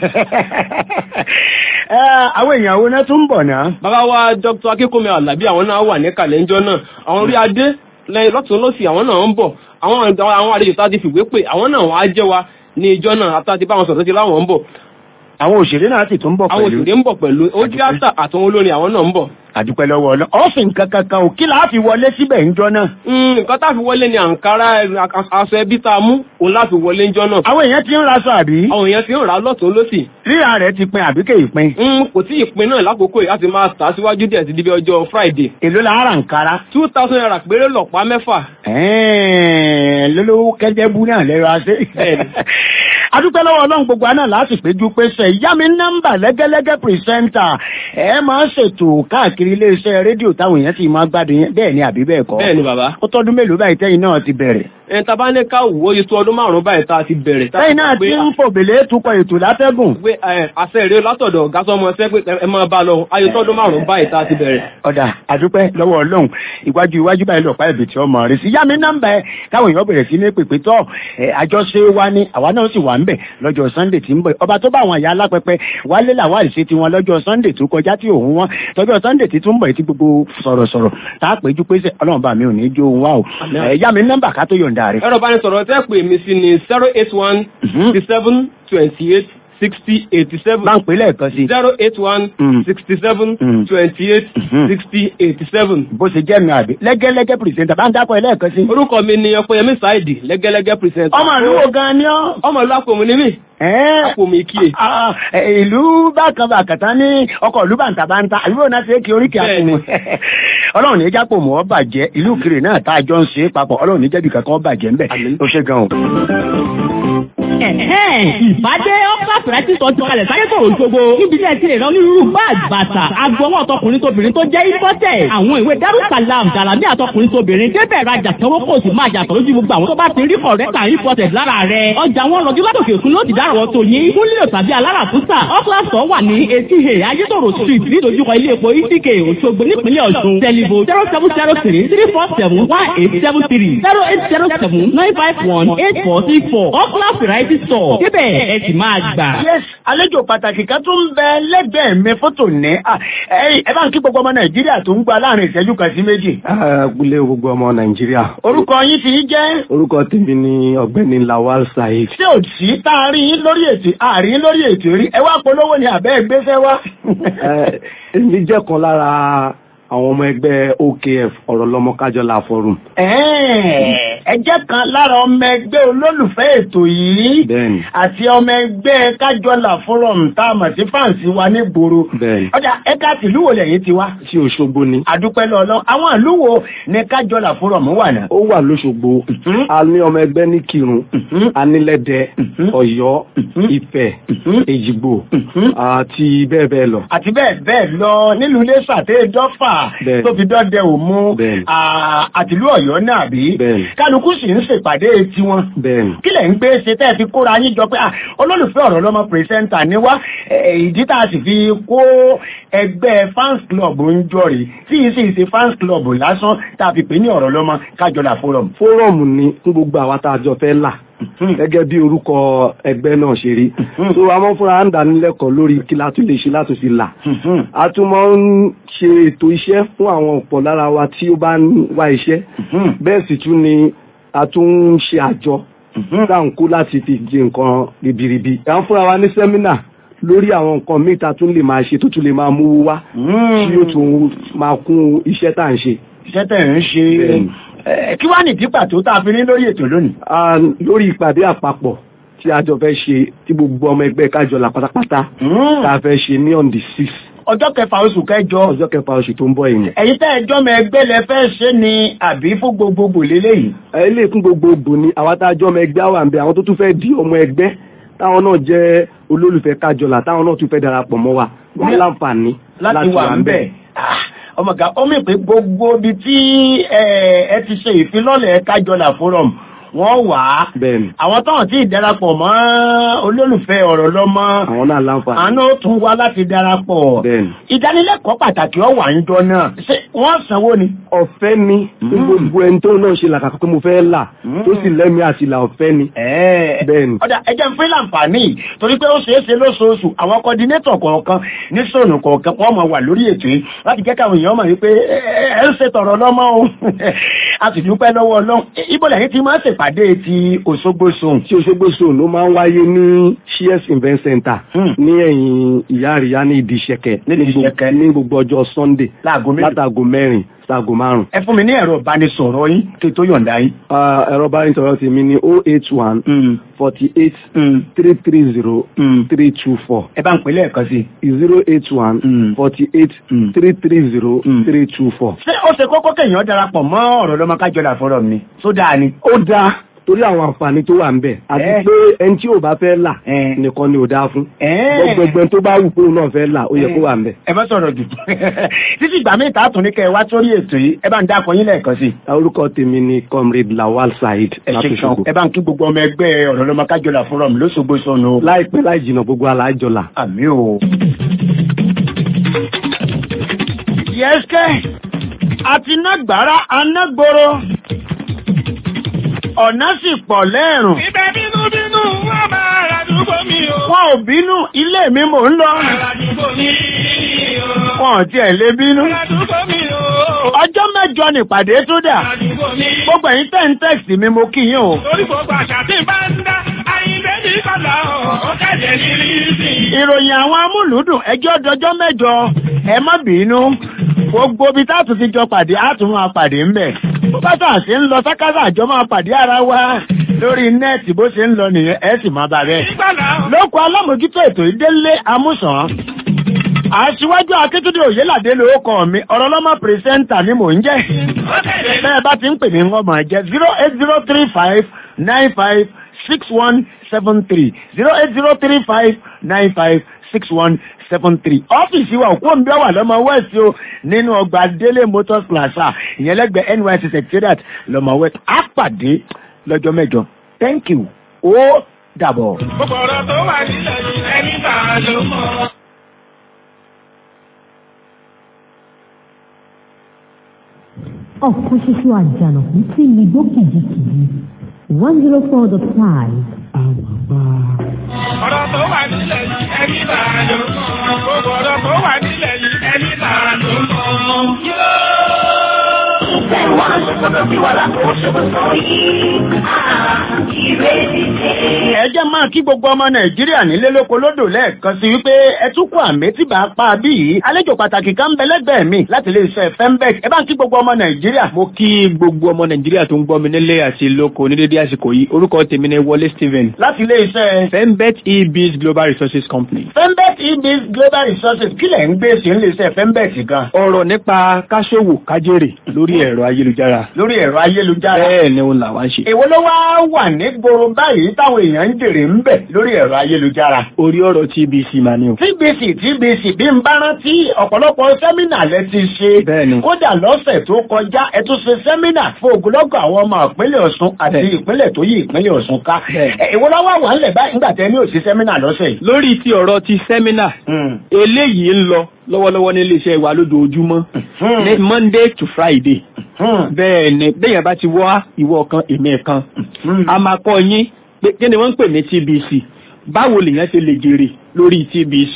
àwọn èèyàn wo náà tún bọ̀ náà. bàbá wa dr akínkùnmi alábí àwọn náà wà ní kàlẹ́ńjọ́ náà àwọn orí adé lẹ́yìn lọ́tún lọ́sì àwọn náà ń bọ̀ àwọn àwọn àlejò tá a ti fìwé pè àwọn náà wọ́n á jẹ́ wa ní ìjọ náà àti àti báwọn sọ̀rọ̀ sí láwọn ń bọ̀ àwọn òṣèré náà sì tún bọ̀ pẹ̀lú. àwọn òṣèré ń bọ̀ pẹ̀lú ó tíátà àtàwọn olórin àwọn náà ń bọ̀. àdúpẹ́ lọ́wọ́ ọlọ́ ọ́fìn kankan kan ò kí là á fi wọlé síbẹ̀ ń jọ náà. nǹkan tá a fi wọlé ni àǹkárá aṣọ ẹbí tá a mú òun láti wọlé ń jọ náà. àwọn èèyàn ti ń raṣọ àbí. àwọn èèyàn ti ń rà á lọ́tún lọ́sì. rírà rẹ̀ ti pin àbí kéyìí pin. kò tí ì pin náà lákòókò yìí láti máa tà á síwájú díẹ̀ sí díbi ọjọ́ friday. èló la ara àǹkárá. two thousand naira péré lọ̀pá mẹ́fà. lólówó kẹ́jẹ́bú náà lẹ́rọ aṣẹ́. adúpẹ́ lọ́wọ́ ọlọ́run gbogbo àná láti péjú pésẹ̀ ìyá mi nọ́mbà lẹ́gẹ́lẹ́gẹ́ pìrìsẹ́ńtà ẹ máa ń ṣètò káàkiri iléeṣẹ́ rédíò táwọn èèyàn sì máa gbádùn yẹn bẹ́ẹ̀ ni àbí bẹ́ẹ̀ kọ́. bẹ́ẹ̀ ni bàbá. ó tọ́dún mélòó báyìí tẹ́yìn náà ti bẹ̀rẹ̀. ẹ̀ tá a bá ní ká wò ó yìí tó ọdún márùn-ún báyìí tá a ti bẹ̀rẹ̀. tẹ́yìn náà ti ń fòbèlè tukọ̀ ètò látẹ́gùn. pé àṣẹ ìrè látọ̀dọ̀ ọ̀gá sọmọ ṣẹ́ pé ẹ máa bá lọ ayé tọ́dún márùn-ún báyìí tá a ti bẹ̀rẹ̀. ọ̀dà àdúpẹ́ lọ́wọ́ ọlọ́run ìwájú iwájú báyìí lọ́pá ẹ̀bì tí ọmọ rẹ̀ sí yá mi nọ́mbà ẹ káwọn èèyàn bẹ̀rẹ̀ sí ní pèpè tọ́ àjọṣe wa ni àwa náà sì wà ń bẹ̀ lọ́jọ́ sunday tí ń bọ̀ ọba tó bá àwọn àyà alápẹpẹ wálé làwọn àìsí tiwọn lọ́jọ́ sunday tó kọjá tí òun wọn tọ́jọ́ sunday tí tún bọ̀ tí gbogbo sọ̀rọ̀sọ̀rọ̀ tá a péjú pé sẹ́ ọlọ́run bá mi ò ní jó òun wá o yá mi nọ́mbà ká tó yọ̀ǹda rẹ̀. ẹ̀rọ bá ní sọ̀rọ̀ tẹ́ pè mí sí ni zero eight one sixty seven twenty eight sixty eighty seven. bá ń pè lẹ́ẹ̀kan sí. zero eight one sixty seven twenty eight sixty eighty seven. bó ṣe jẹ́ mi àbí lẹ́gẹ́lẹ́gẹ́ pìrìsẹ́ńtà bá ń dákọ̀ ẹ lẹ́ẹ̀kan sí. orúkọ mi ni ọpẹ́yẹmí sáìdì lẹ́gẹ́lẹ́gẹ́ pìrìsẹ́ńtà. ọmọ àlúwò gan ni ọ́. ọmọ ìlú àpòmù ni mí. àpòmù ìkíyè. ìlú bákan bàkàtà ní ọkọ̀ ìlú bàǹtàbàǹtà àbúrò náà ti é kí oríkì àpòmù. ọlọ́run ní jápò mọ́ bàjẹ́ ìlú kiri náà tá a jọ ń ṣe é papọ̀ ọlọ́run ní jẹ́bi kankan bàjẹ́ ńbẹ̀ ó ṣe gan o ìbádé ọ́fíìsì sọ ti kalẹ̀ sáyé sọ̀rọ̀ ìṣògo níbi tí ẹ ti lè rán onírúurú báàgì bàtà agbọwọ́ ọtọkùnrin tóbìnrin tó jẹ́ ìfọ́tẹ̀ àwọn ìwé darussalam dàlámì àtọkùnrin tóbìnrin débẹ̀ rajà sanwó kò sì máa jàtọ̀ lójú gbogbo àwọn tó bá ti rí kọ̀rẹ́tà ìfọ́tẹ̀ lára rẹ̀ ọjà wọn rọjú látòkè òkun ló ti dárọ̀ tó yín fún lílo tàbí aláràtúntà ọ́fíìsì wà ní etí he ayétòrò street nídojúkọ ilé epo itike òṣogbo nípínlẹ̀ ọ̀ṣun tẹlifo zero seven zero three three four seven one eight seven three zero eight zero seven nine five one eight four three four ọ́fíìsì variety store débẹ̀ ẹ sì máa gbà. yes àlejò pàtàkì kan tó ń bẹ lẹ́gbẹ̀ẹ́ mi fótó ní ẹ bá ń kí gbogbo ọmọ nàìjíríà tó ń gba láàrin ìṣẹ́jú kan sí méjì. agboolé gbogbo ọmọ nàìjíríà. orúkọ yín ti jẹ́. orúkọ tèmi ni ọ̀gbẹ́ni lawal saheed. ṣé ò sí tá a rí yín lórí ètò àárín lórí ètò rí ẹ wá polówó ni àbẹ́ ẹgbẹ́fẹ́ wá. èmi jẹ́ kan lára àwọn ọmọ ẹgbẹ́ okf ọ̀rọ̀ lọ́mọ kájọlá forum. ẹ jẹ́ kan lára ọmọ ẹgbẹ́ olólùfẹ́ ètò yìí àti ọmọ ẹgbẹ́ kájọlá forum tá a mọ̀ sí fáǹsì wa ní gbòòrò. ọjà ẹ̀ka tìlú wo lẹ́yìn ti wá. sí Òṣogbo ni. àdúpẹ́ lọ́lọ́ àwọn ìlú wo ni kájọlá forum wà náà. ó wà lóṣogbo a ní ọmọ ẹgbẹ́ ní Kírun anílẹ̀dẹ Ọ̀yọ́ Ifẹ̀ Èjìgbò àti bẹ́ẹ̀ bẹ́ẹ̀ lọ. àti bẹ́ẹ̀ bẹ́ẹ̀ lọ nílùú Iléṣà tẹ́ dọ́fà tó fi dọ́dẹ òmu àtìlú ọ̀yọ́ náà bí kálukú sì ń ṣèpàdé tiwọn kí lẹ̀ ń gbé ṣe tẹ́ fi kóra yín jọ pé olólùfẹ́ ọ̀rọ̀ lọ́mọ pírẹsẹ́ńtà ni wá ìdí tá a sì fi kó ẹgbẹ́ fans club ń jọrìí tí yìí sì ṣe fans club lásán tá a fi pè ní ọ̀rọ̀ lọ́mọ kájọlá forum. forum ni fún gbogbo àwa tá a jọ fẹ́ là gẹ́gẹ́ bí orúkọ ẹgbẹ́ náà ṣe rí so a máa ń fúnra ń dánilẹ́kọ̀ọ́ lórí kí la tún lè ṣe láti fi là a tún máa ń ṣe ètò iṣẹ́ fún àwọn ọ̀pọ̀ lára wa tí ó bá ń wá iṣẹ́ bẹ́ẹ̀ sì tún ni a tún ń ṣe àjọ dáǹkú láti fi di nǹkan ribiribi à ń fúnra wa ní sẹ́mínà lórí àwọn nǹkan míì tá a tún lè máa ṣe tó tún lè máa múwó wá tí yóò tún máa kún iṣẹ́ tá à ń ṣe. iṣẹ́ tẹ̀ ń ṣe ẹ, kí wá nìdí pàtó tá a fi ní lórí ètò lónìí. Ah, lórí ìpàdé àpapọ̀ tí a jọ fẹ́ ṣe tí gbogbo ọmọ ẹgbẹ́ kájọlà pátápátá tá a fẹ́ ṣe ní on the six ọjọ́ kẹfà oṣù kẹjọ. ọjọ́ kẹfà oṣù tó ń bọ̀ yìí. ẹ̀yin tẹ́ ẹjọ́ mọ ẹgbẹ́ lẹ fẹ́ ṣe ni àbí fún gbogbogbò lélẹ́yìí. ẹ lè fún gbogbogbò ni àwa tá a jọ ọmọ ẹgbẹ́ àwọn àǹbẹ̀ àwọn tó tún fẹ́ di ọmọ ẹgbẹ́ táwọn náà jẹ́ olólùfẹ́ kájọlà táwọn náà tún fẹ́ darapọ̀ mọ́ wa wọ́n láǹfààní láti wà ń bẹ̀. ọmọ ga ó mì pé gbogbo ibi tí ẹ ẹ ti ṣe ìfilọ́lẹ̀ kájọlà forum wọ́n wà á. bẹ́ẹ̀ni àwọn táwọn tí ì darapọ̀ mọ́ olólùfẹ́ ọ̀rọ̀ lọ́mọ. àwọn náà láǹfààní. àná ó tún wá láti darapọ̀. bẹ́ẹ̀ni. ìdánilẹ́kọ̀ọ́ pàtàkì ọ̀wà ń jọ náà. ṣé wọ́n sanwó ni. ọ̀fẹ́ ni fún gbogbo ẹni tó náà ṣe làkàkọ́ pé mo fẹ́ là tó sì lẹ́mìí àti là ọ̀fẹ́ ni. bẹ́ẹ̀ni. ọ̀dà ẹjẹ́ ń fún láǹfààní torí pé ó ṣeé ṣe lóṣooṣù àwọn kọ́dínétọ̀ kọ̀ọ̀kan ní sọ̀nù kọ̀ọ̀kan wọ́n mọ̀ wà lórí ètò yìí láti jẹ́ káwọn èèyàn mọ̀ wípé ẹ ẹ ń ṣe tọ̀rọ̀ lọ́mọ o a sì dúpẹ́ lọ́wọ́ ọlọ́run ibo lẹ́yìn tí máa ń ṣèpàdé ti Òṣogbo Zone. tí Òṣogbo Zone ló máa ń wáyé ní Shears Event Center ní ẹ̀yìn ìyá àríyá ní ìdí ìṣẹ̀kẹ̀ ní gbogbo ọjọ́ Sunday látàgò mẹ́rin sáàgò márùn. ẹ fún mi ní ẹ̀rọ ìbánisọ̀rọ̀ yín kí n tó yọ̀ǹda yín. ẹ̀rọ ìbánisọ̀rọ̀ tèmi ni o eight one forty eight three three zero three two four. ẹ bá ń pè lẹ́ẹ̀kan sí. zero eight one forty eight three three zero three two four. ṣé ó ṣe kókó kéèyàn darapọ̀ mọ́ ọ̀rọ̀ lọ́mọ kájọlá fọ́rọ̀ mi tó dáa ni. ó dáa torí àwọn àǹfààní tó wà ń bẹ̀ àti pé ẹni tí ò bá fẹ́ là nìkan ni ò dáa fún gbogbo ẹni tó bá wù pé òun náà fẹ́ là ó yẹ kó wà ń bẹ̀. ẹ bá sọ̀rọ̀ jù títí ìgbà míì tààtún ní kẹ́ ẹ wá sórí ètò yìí ẹ bá ń dákọ yín lẹ́ẹ̀kan sí. orúkọ tèmi ni comrade Lawal Saheed ẹ ṣe kan ẹ bá ń kí gbogbo ọmọ ẹgbẹ́ ọ̀rọ̀ lọ́mọ kájọlá fọ́rọ̀ mi lóṣogbo sọnù. láìpẹ́ láì jìnnà gbogbo alájọlá. àmì o. yẹ́sẹ̀ àti nágbára anágboro ọ̀nà sì pọ̀ lẹ́rùn. Ibẹ̀ bínú bínú wọ́n máa rà dúgbò mi o. Wọn ò bínú ilé mi mò ń lọ. Rà dúgbò mi o. Wọn ò tiẹ̀ lé bínú. Rà dúgbò mi o. Ọjọ́ mẹ́jọ nìpàdé tó dà. Rà dúgbò mi. Gbogbo ẹ̀yin tẹ́ ń tẹ́ẹ̀sì mi mo kí yín o. Torí gbogbo àṣà tí bá ń dá, àyìnbé ní kọ́lá o, ó kẹ́jẹ̀ ní rísì. Ìròyìn àwọn amúlùúdùn ẹjọ́ dọjọ́ mẹ́jọ ẹ má bínú. Gbogbo ibi tá a tún ti jọ pàdé á tún máa pàdé ńbẹ̀. Bó bá tà sí ń lọ sákàtà àjọ máa pàdé ara wa lórí nẹ́ẹ̀tì bó ṣe ń lọ nìyẹn ẹ sì máa bá bẹ́ẹ̀. Lóko alámòjútó ètò ìdélé amúsàn. Aṣíwájú Akíntúndé Òyélàdé lórúkọ mi, ọ̀rọ̀ lọ́mọ pírẹsẹ́ńtà ni mò ń jẹ́. Bẹ́ẹ̀ bá ti ń pè mí ń ọmọ jẹ́ zero eight zero three five nine five six one seven three zero eight zero three five nine five six one seven three. ọ́fíìsì wa òkú òǹbẹ́ wà lọ́mọ west o nínú ọgbà délé motors plaza ìyẹn lẹ́gbẹ̀ẹ́ NYSC secretariat lọ́mọ west á pàdé lọ́jọ́ mẹ́jọ thank you ó dàbọ̀. Gbogbo ọ̀rọ̀ tó wà nílẹ̀ yìí ẹni bá a ló mọ̀. ọ̀kan ṣoṣo àjànàkú tí mi gbó kìjikìji one zero four dot five. Ọ̀rọ̀ tó wà nílẹ̀ yìí ẹni bá a ló mọ̀. Gbogbo ọ̀rọ̀ tó wà nílẹ̀ yìí ẹni bá a ló mọ̀. ẹ jẹ́ máa kí gbogbo ọmọ nàìjíríà nílé lóko lódò lẹ́ẹ̀kan sí wípé ẹ tún kú àmì tí bá pa bí yìí àlejò pàtàkì kan ń bẹ lẹ́gbẹ̀ẹ́ mi láti lè ṣe fembec ẹ bá ń kí gbogbo ọmọ nàìjíríà. mo kí gbogbo ọmọ nàìjíríà tó ń gbọ́ mi nílé àti lóko ní dédé àsìkò yìí orúkọ tèmi ni wọlé stephen. láti ilé iṣẹ́. fembet ebiz global resources company. fembec ebiz global resources kí lẹ̀ ń gbé sí ilé iṣẹ́ fembec gan. ọ̀rọ̀ nípa káṣòwò kájèrè lórí ẹ̀rọ ayélujára. lórí ẹ̀rọ ayélujára. bẹ́ẹ̀ ni òun làwa ń ṣe. èwo ló wá wà ní gbòòrò báyìí táwọn èèyàn ń jèrè ń bẹ̀ lórí ẹ̀rọ ayélujára. orí ọ̀rọ̀ tbc mà ni o. tbc tbc bí n bá rántí ọ̀pọ̀lọpọ̀ sẹ́mínà lẹ ti ṣe. bẹ́ẹ̀ni. kódà lọ́sẹ̀ tó kọjá ẹ tún ṣe sẹ́mínà fún ogunlọ́gọ̀ àwọn ọmọ ìpínlẹ̀ ọ̀ṣun àti ìpínlẹ̀ tó yí ìpínlẹ̀ ọ̀ṣun ká. èwo lọ́wọ́ wà ń lẹ̀ báyìí nígbà tẹ́ ní òsì sẹ́mínà lọ́sẹ̀ yìí. lórí ti ọ̀rọ̀ ti sẹ́mínà eléyìí ń lọ lọ́wọ́lọ́wọ́ ní iléeṣẹ́ wa lójoojúmọ́ ní monday to friday bẹ́ẹ̀ ni bẹ́yẹn bá ti wá ìwọ kan èmi kan a máa kọ́ yín pé kí ni wọ́n ń pè ní TBC báwo lèèyàn ṣe lè jèrè lórí TBC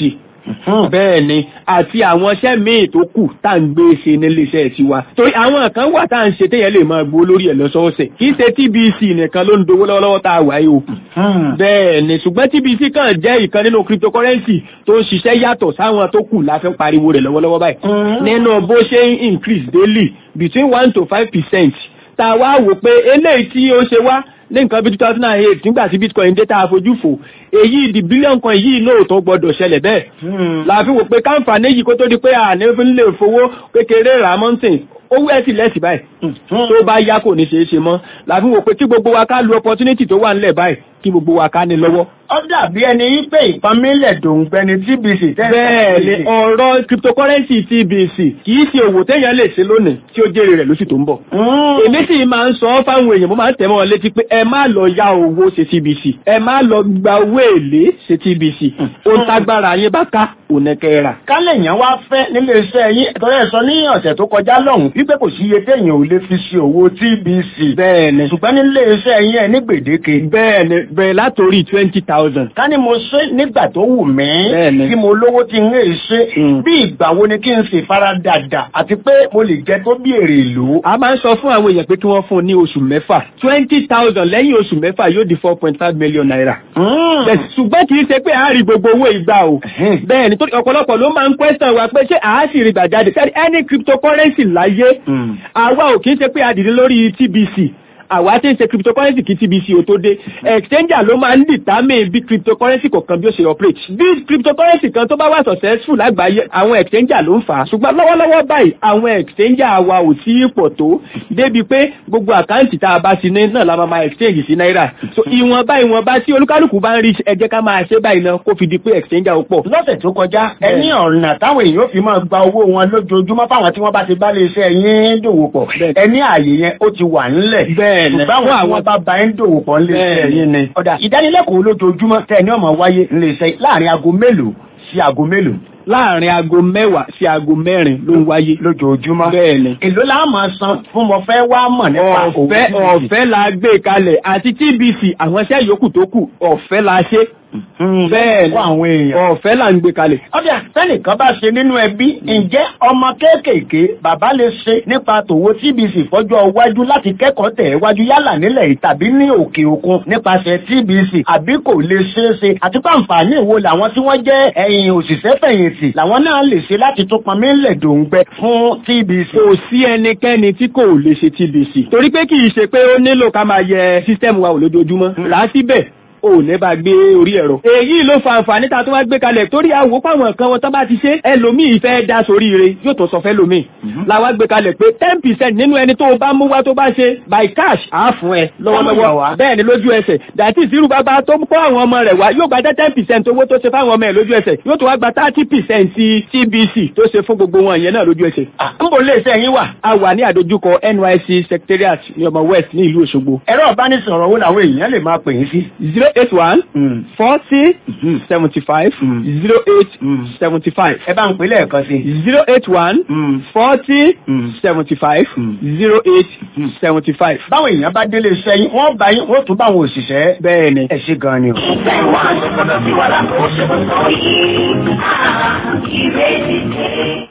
bẹ́ẹ̀ ni àti àwọn iṣẹ́ míì tó kù tá à ń gbé ṣe nílé iṣẹ́ tiwa torí àwọn kan wà tá à ń ṣe téèyàn lè máa gbó lórí ẹ̀ lọ́sọ̀ọ̀sẹ̀ kì í ṣe TBC nìkan ló ń dowó lọ́wọ́lọ́wọ́ tá a wà yìí o bẹ́ẹ̀ ni ṣùgbọ́n TBC kàn jẹ́ ìkan nínú cryptocurrency tó ń ṣiṣẹ́ yàtọ̀ sáwọn tó kù la fi ń pariwo rẹ̀ lọ́wọ́lọ́wọ́ báyìí nínú bó ṣe ń increase daily between one to five percent tá a wá wò pé eléyìí tí ó ṣe wá ní nǹkan bí two thousand and eight nígbà tí bitcoin dé tá a fojú fò èyí di bílíọ̀n kan yìí lóòótọ́ gbọ́dọ̀ ṣẹlẹ̀ bẹ́ẹ̀. la fi wò pé káǹfààní yìí kó tó di pé àní fi ń lè fowó kékeré rà mọ́ǹtìn owó ẹ̀ sì lẹ́sì báyìí tó bá yá kò ní ṣeé ṣe mọ́ la fi wò pé kí gbogbo wa ká lu opportunity tó wà nílẹ̀ báyìí kí gbogbo wa ká ní lọ́wọ́. ó dàbí ẹni wípé ìpamílẹ̀ dòǹgbẹ́ni TBC tẹ́lẹ̀. bẹ́ẹ̀ ni ọ̀rọ̀ cryptocurrency TBC kì í ṣe òwò téèyàn lè ṣe lónìí tí ó jèrè rẹ̀ lóṣù tó ń bọ̀. èmi sì máa ń sọ fáwọn èèyàn mo máa ń tẹ̀ mọ́ wọn létí pé ẹ má lọ ya owó ṣe TBC ẹ má lọ gba owó èlé ṣe TBC ó ń tágbára yín bá ká ònẹ́kẹ́ rà. kálẹ̀ yẹn wá fẹ́ nílé iṣẹ́ yín torí ẹ sọ ní ọ̀sẹ̀ tó kọjá lọ́hùn wípé kò sí iye téèyàn ò lè fi ṣe owó TBC. bẹ́ẹ̀ni ṣùgbọ́n nílé iṣẹ́ yín ẹ ní gbèdéke. bẹ́ẹ̀ni bẹ́ẹ̀ látòrí twenty thousand. ká ní mo ṣe nígbà tó wù mí. bẹ́ẹ̀ni tí mo lówó tí ń lè ṣe. bí ìgbà wo ni kí n sì fara dàda àti pé mo lè jẹ tó bí èrè ìlú. a máa ń sọ fún àwọn èèyàn pé kí wọ́n fún un ní oṣù mẹ́fà twenty thousand lẹ́yìn oṣù mẹ́fà yóò di four point five million naira. ṣùgbọ́n kì í ṣe pé àárí gbogbo owó ìgbà o. bẹ́ẹ̀ni tó ọ̀pọ̀lọpọ̀ ló máa ń question wa pé ṣé àásì rí gbà jáde sẹ́ni any cryptocurrency láyé àwa ò kì í ṣe pé adìrí lórí TBC àwa tí ń ṣe cryptocurrency kí TBC ò tó dé exchanger ló máa ń determine bí cryptocurrency kọ̀ọ̀kan bí ó ṣe operate bí cryptocurrency kan tó bá wà successful lágbàáyé àwọn exchanger ló ń fà á ṣùgbọ́n lọ́wọ́lọ́wọ́ báyìí àwọn exchanger wa ò tí ì pọ̀ tó débi pé gbogbo àkáǹtì tá a bá ti ní náà la máa máa exchange sí náírà so ìwọ̀nba ìwọ̀nba tí olúkálùkù bá ń rí ẹ jẹ́ ká máa ṣe báyìí náà kó fi di pé exchanger ó pọ̀. lọ́sẹ̀ tó kọjá ẹni ọ̀nà táwọn èèyàn fi máa gba owó wọn lójoojúmọ́ fáwọn tí wọ́n bá ti bá lè ṣe yín dòwò pọ̀ ẹni ààyè yẹn ó ti wà ńlẹ̀ bẹ́ẹ̀ ni ṣùgbọ́n àwọn bá ba ń dòwò pọ̀ ńlẹ̀ ṣe yín ni. ọ̀dà ìdánilẹ́kọ̀ọ́ lójoojúmọ́ tẹ̀ ní ọmọ wáyé ńlẹ̀ ṣe láàrin aago mélòó sí aago mélòó láàrin aago mẹ́wàá sí aago mẹ́rin ló ń wáyé. lójoojúmọ́. bẹ́ẹ̀ni. èló la máa san fún mo fẹ́ wá mọ̀ nípa ọ̀fẹ́ ọ̀fẹ́ la gbé kalẹ̀ àti TBC àwọn iṣẹ́ yòókù tó kù ọ̀fẹ́ la ṣe. bẹ́ẹ̀ni àwọn èèyàn. ọ̀fẹ́ là ń gbé kalẹ̀. ọ̀dà sẹ́nìkan bá ṣe nínú ẹbí ǹjẹ́ ọmọ kéékèèké bàbá lè ṣe nípa tòwó TBC fọ́jọ́ iwájú láti kẹ́kọ̀ọ́ tẹ̀ wájú yálà nílẹ̀ yìí tàbí ní òkè òkun nípasẹ̀ TBC àbí kò lè ṣeé ṣe àti pé àǹfààní wo làwọn tí wọ́n jẹ́ ẹ̀yìn òṣìṣẹ́ fẹ̀yìntì làwọn náà lè ṣe láti tún pọnmi ńlẹ̀ dòǹgbẹ fún TBC. kò sí ẹnikẹ́ni tí kò lè ṣe TBC torí pé kì í ṣe pé ó nílò ká máa yẹ sísítẹ́ẹ̀mù wa wò lójoojúmọ́ rà á síbẹ̀ ò ní bá gbé orí ẹ̀rọ. èyí ló fa àǹfààní tá a tún wá gbé kalẹ̀ torí àwò páwọn nǹkan wọn tán bá ti ṣe ẹlòmíì fẹ́ dá sórí ire yóò tó sọ fẹ́ lòmíì. la wá gbé kalẹ̀ pé ten percent nínú ẹni tó o bá mú wá tó bá ṣe by cash á fún ẹ lọ́wọ́lọ́wọ́ bẹ́ẹ̀ ni lójú ẹsẹ̀ dàtí ìsirú bàbá tó kó àwọn ọmọ rẹ̀ wá yóò gba ten percent owó tó ṣe fáwọn ọmọ ẹ̀ lójú ẹsẹ̀ yóò tó wá gba thirty percent ti TBC tó ṣe fún gbogbo wọn yẹn náà lójú ẹsẹ̀. n bò lè ṣe yín wà. a wà ní àdójúkọ NYSC secretariat ní ọmọ west ní ìlú Òṣogbo. ẹ̀rọ ìbánisọ̀rọ̀ wo làwọn èèyàn lè máa pè yín sí. zero eight one forty seventy five zero eight seventy five. ẹ bá ń pè lẹ́ẹ̀kan sí. zero eight one forty seventy five zero eight seventy five. báwọn èèyàn bá délé iṣẹ́ yín wọ́n bá yín wọ́n tún bá àwọn òṣìṣẹ́. bẹ́ẹ̀ ni. ẹ ṣe gan ni o. Ìfẹ́ wa ṣe gbọ́dọ̀ sí wa lápò ṣe kò sọ yìí. Ìrètí dé.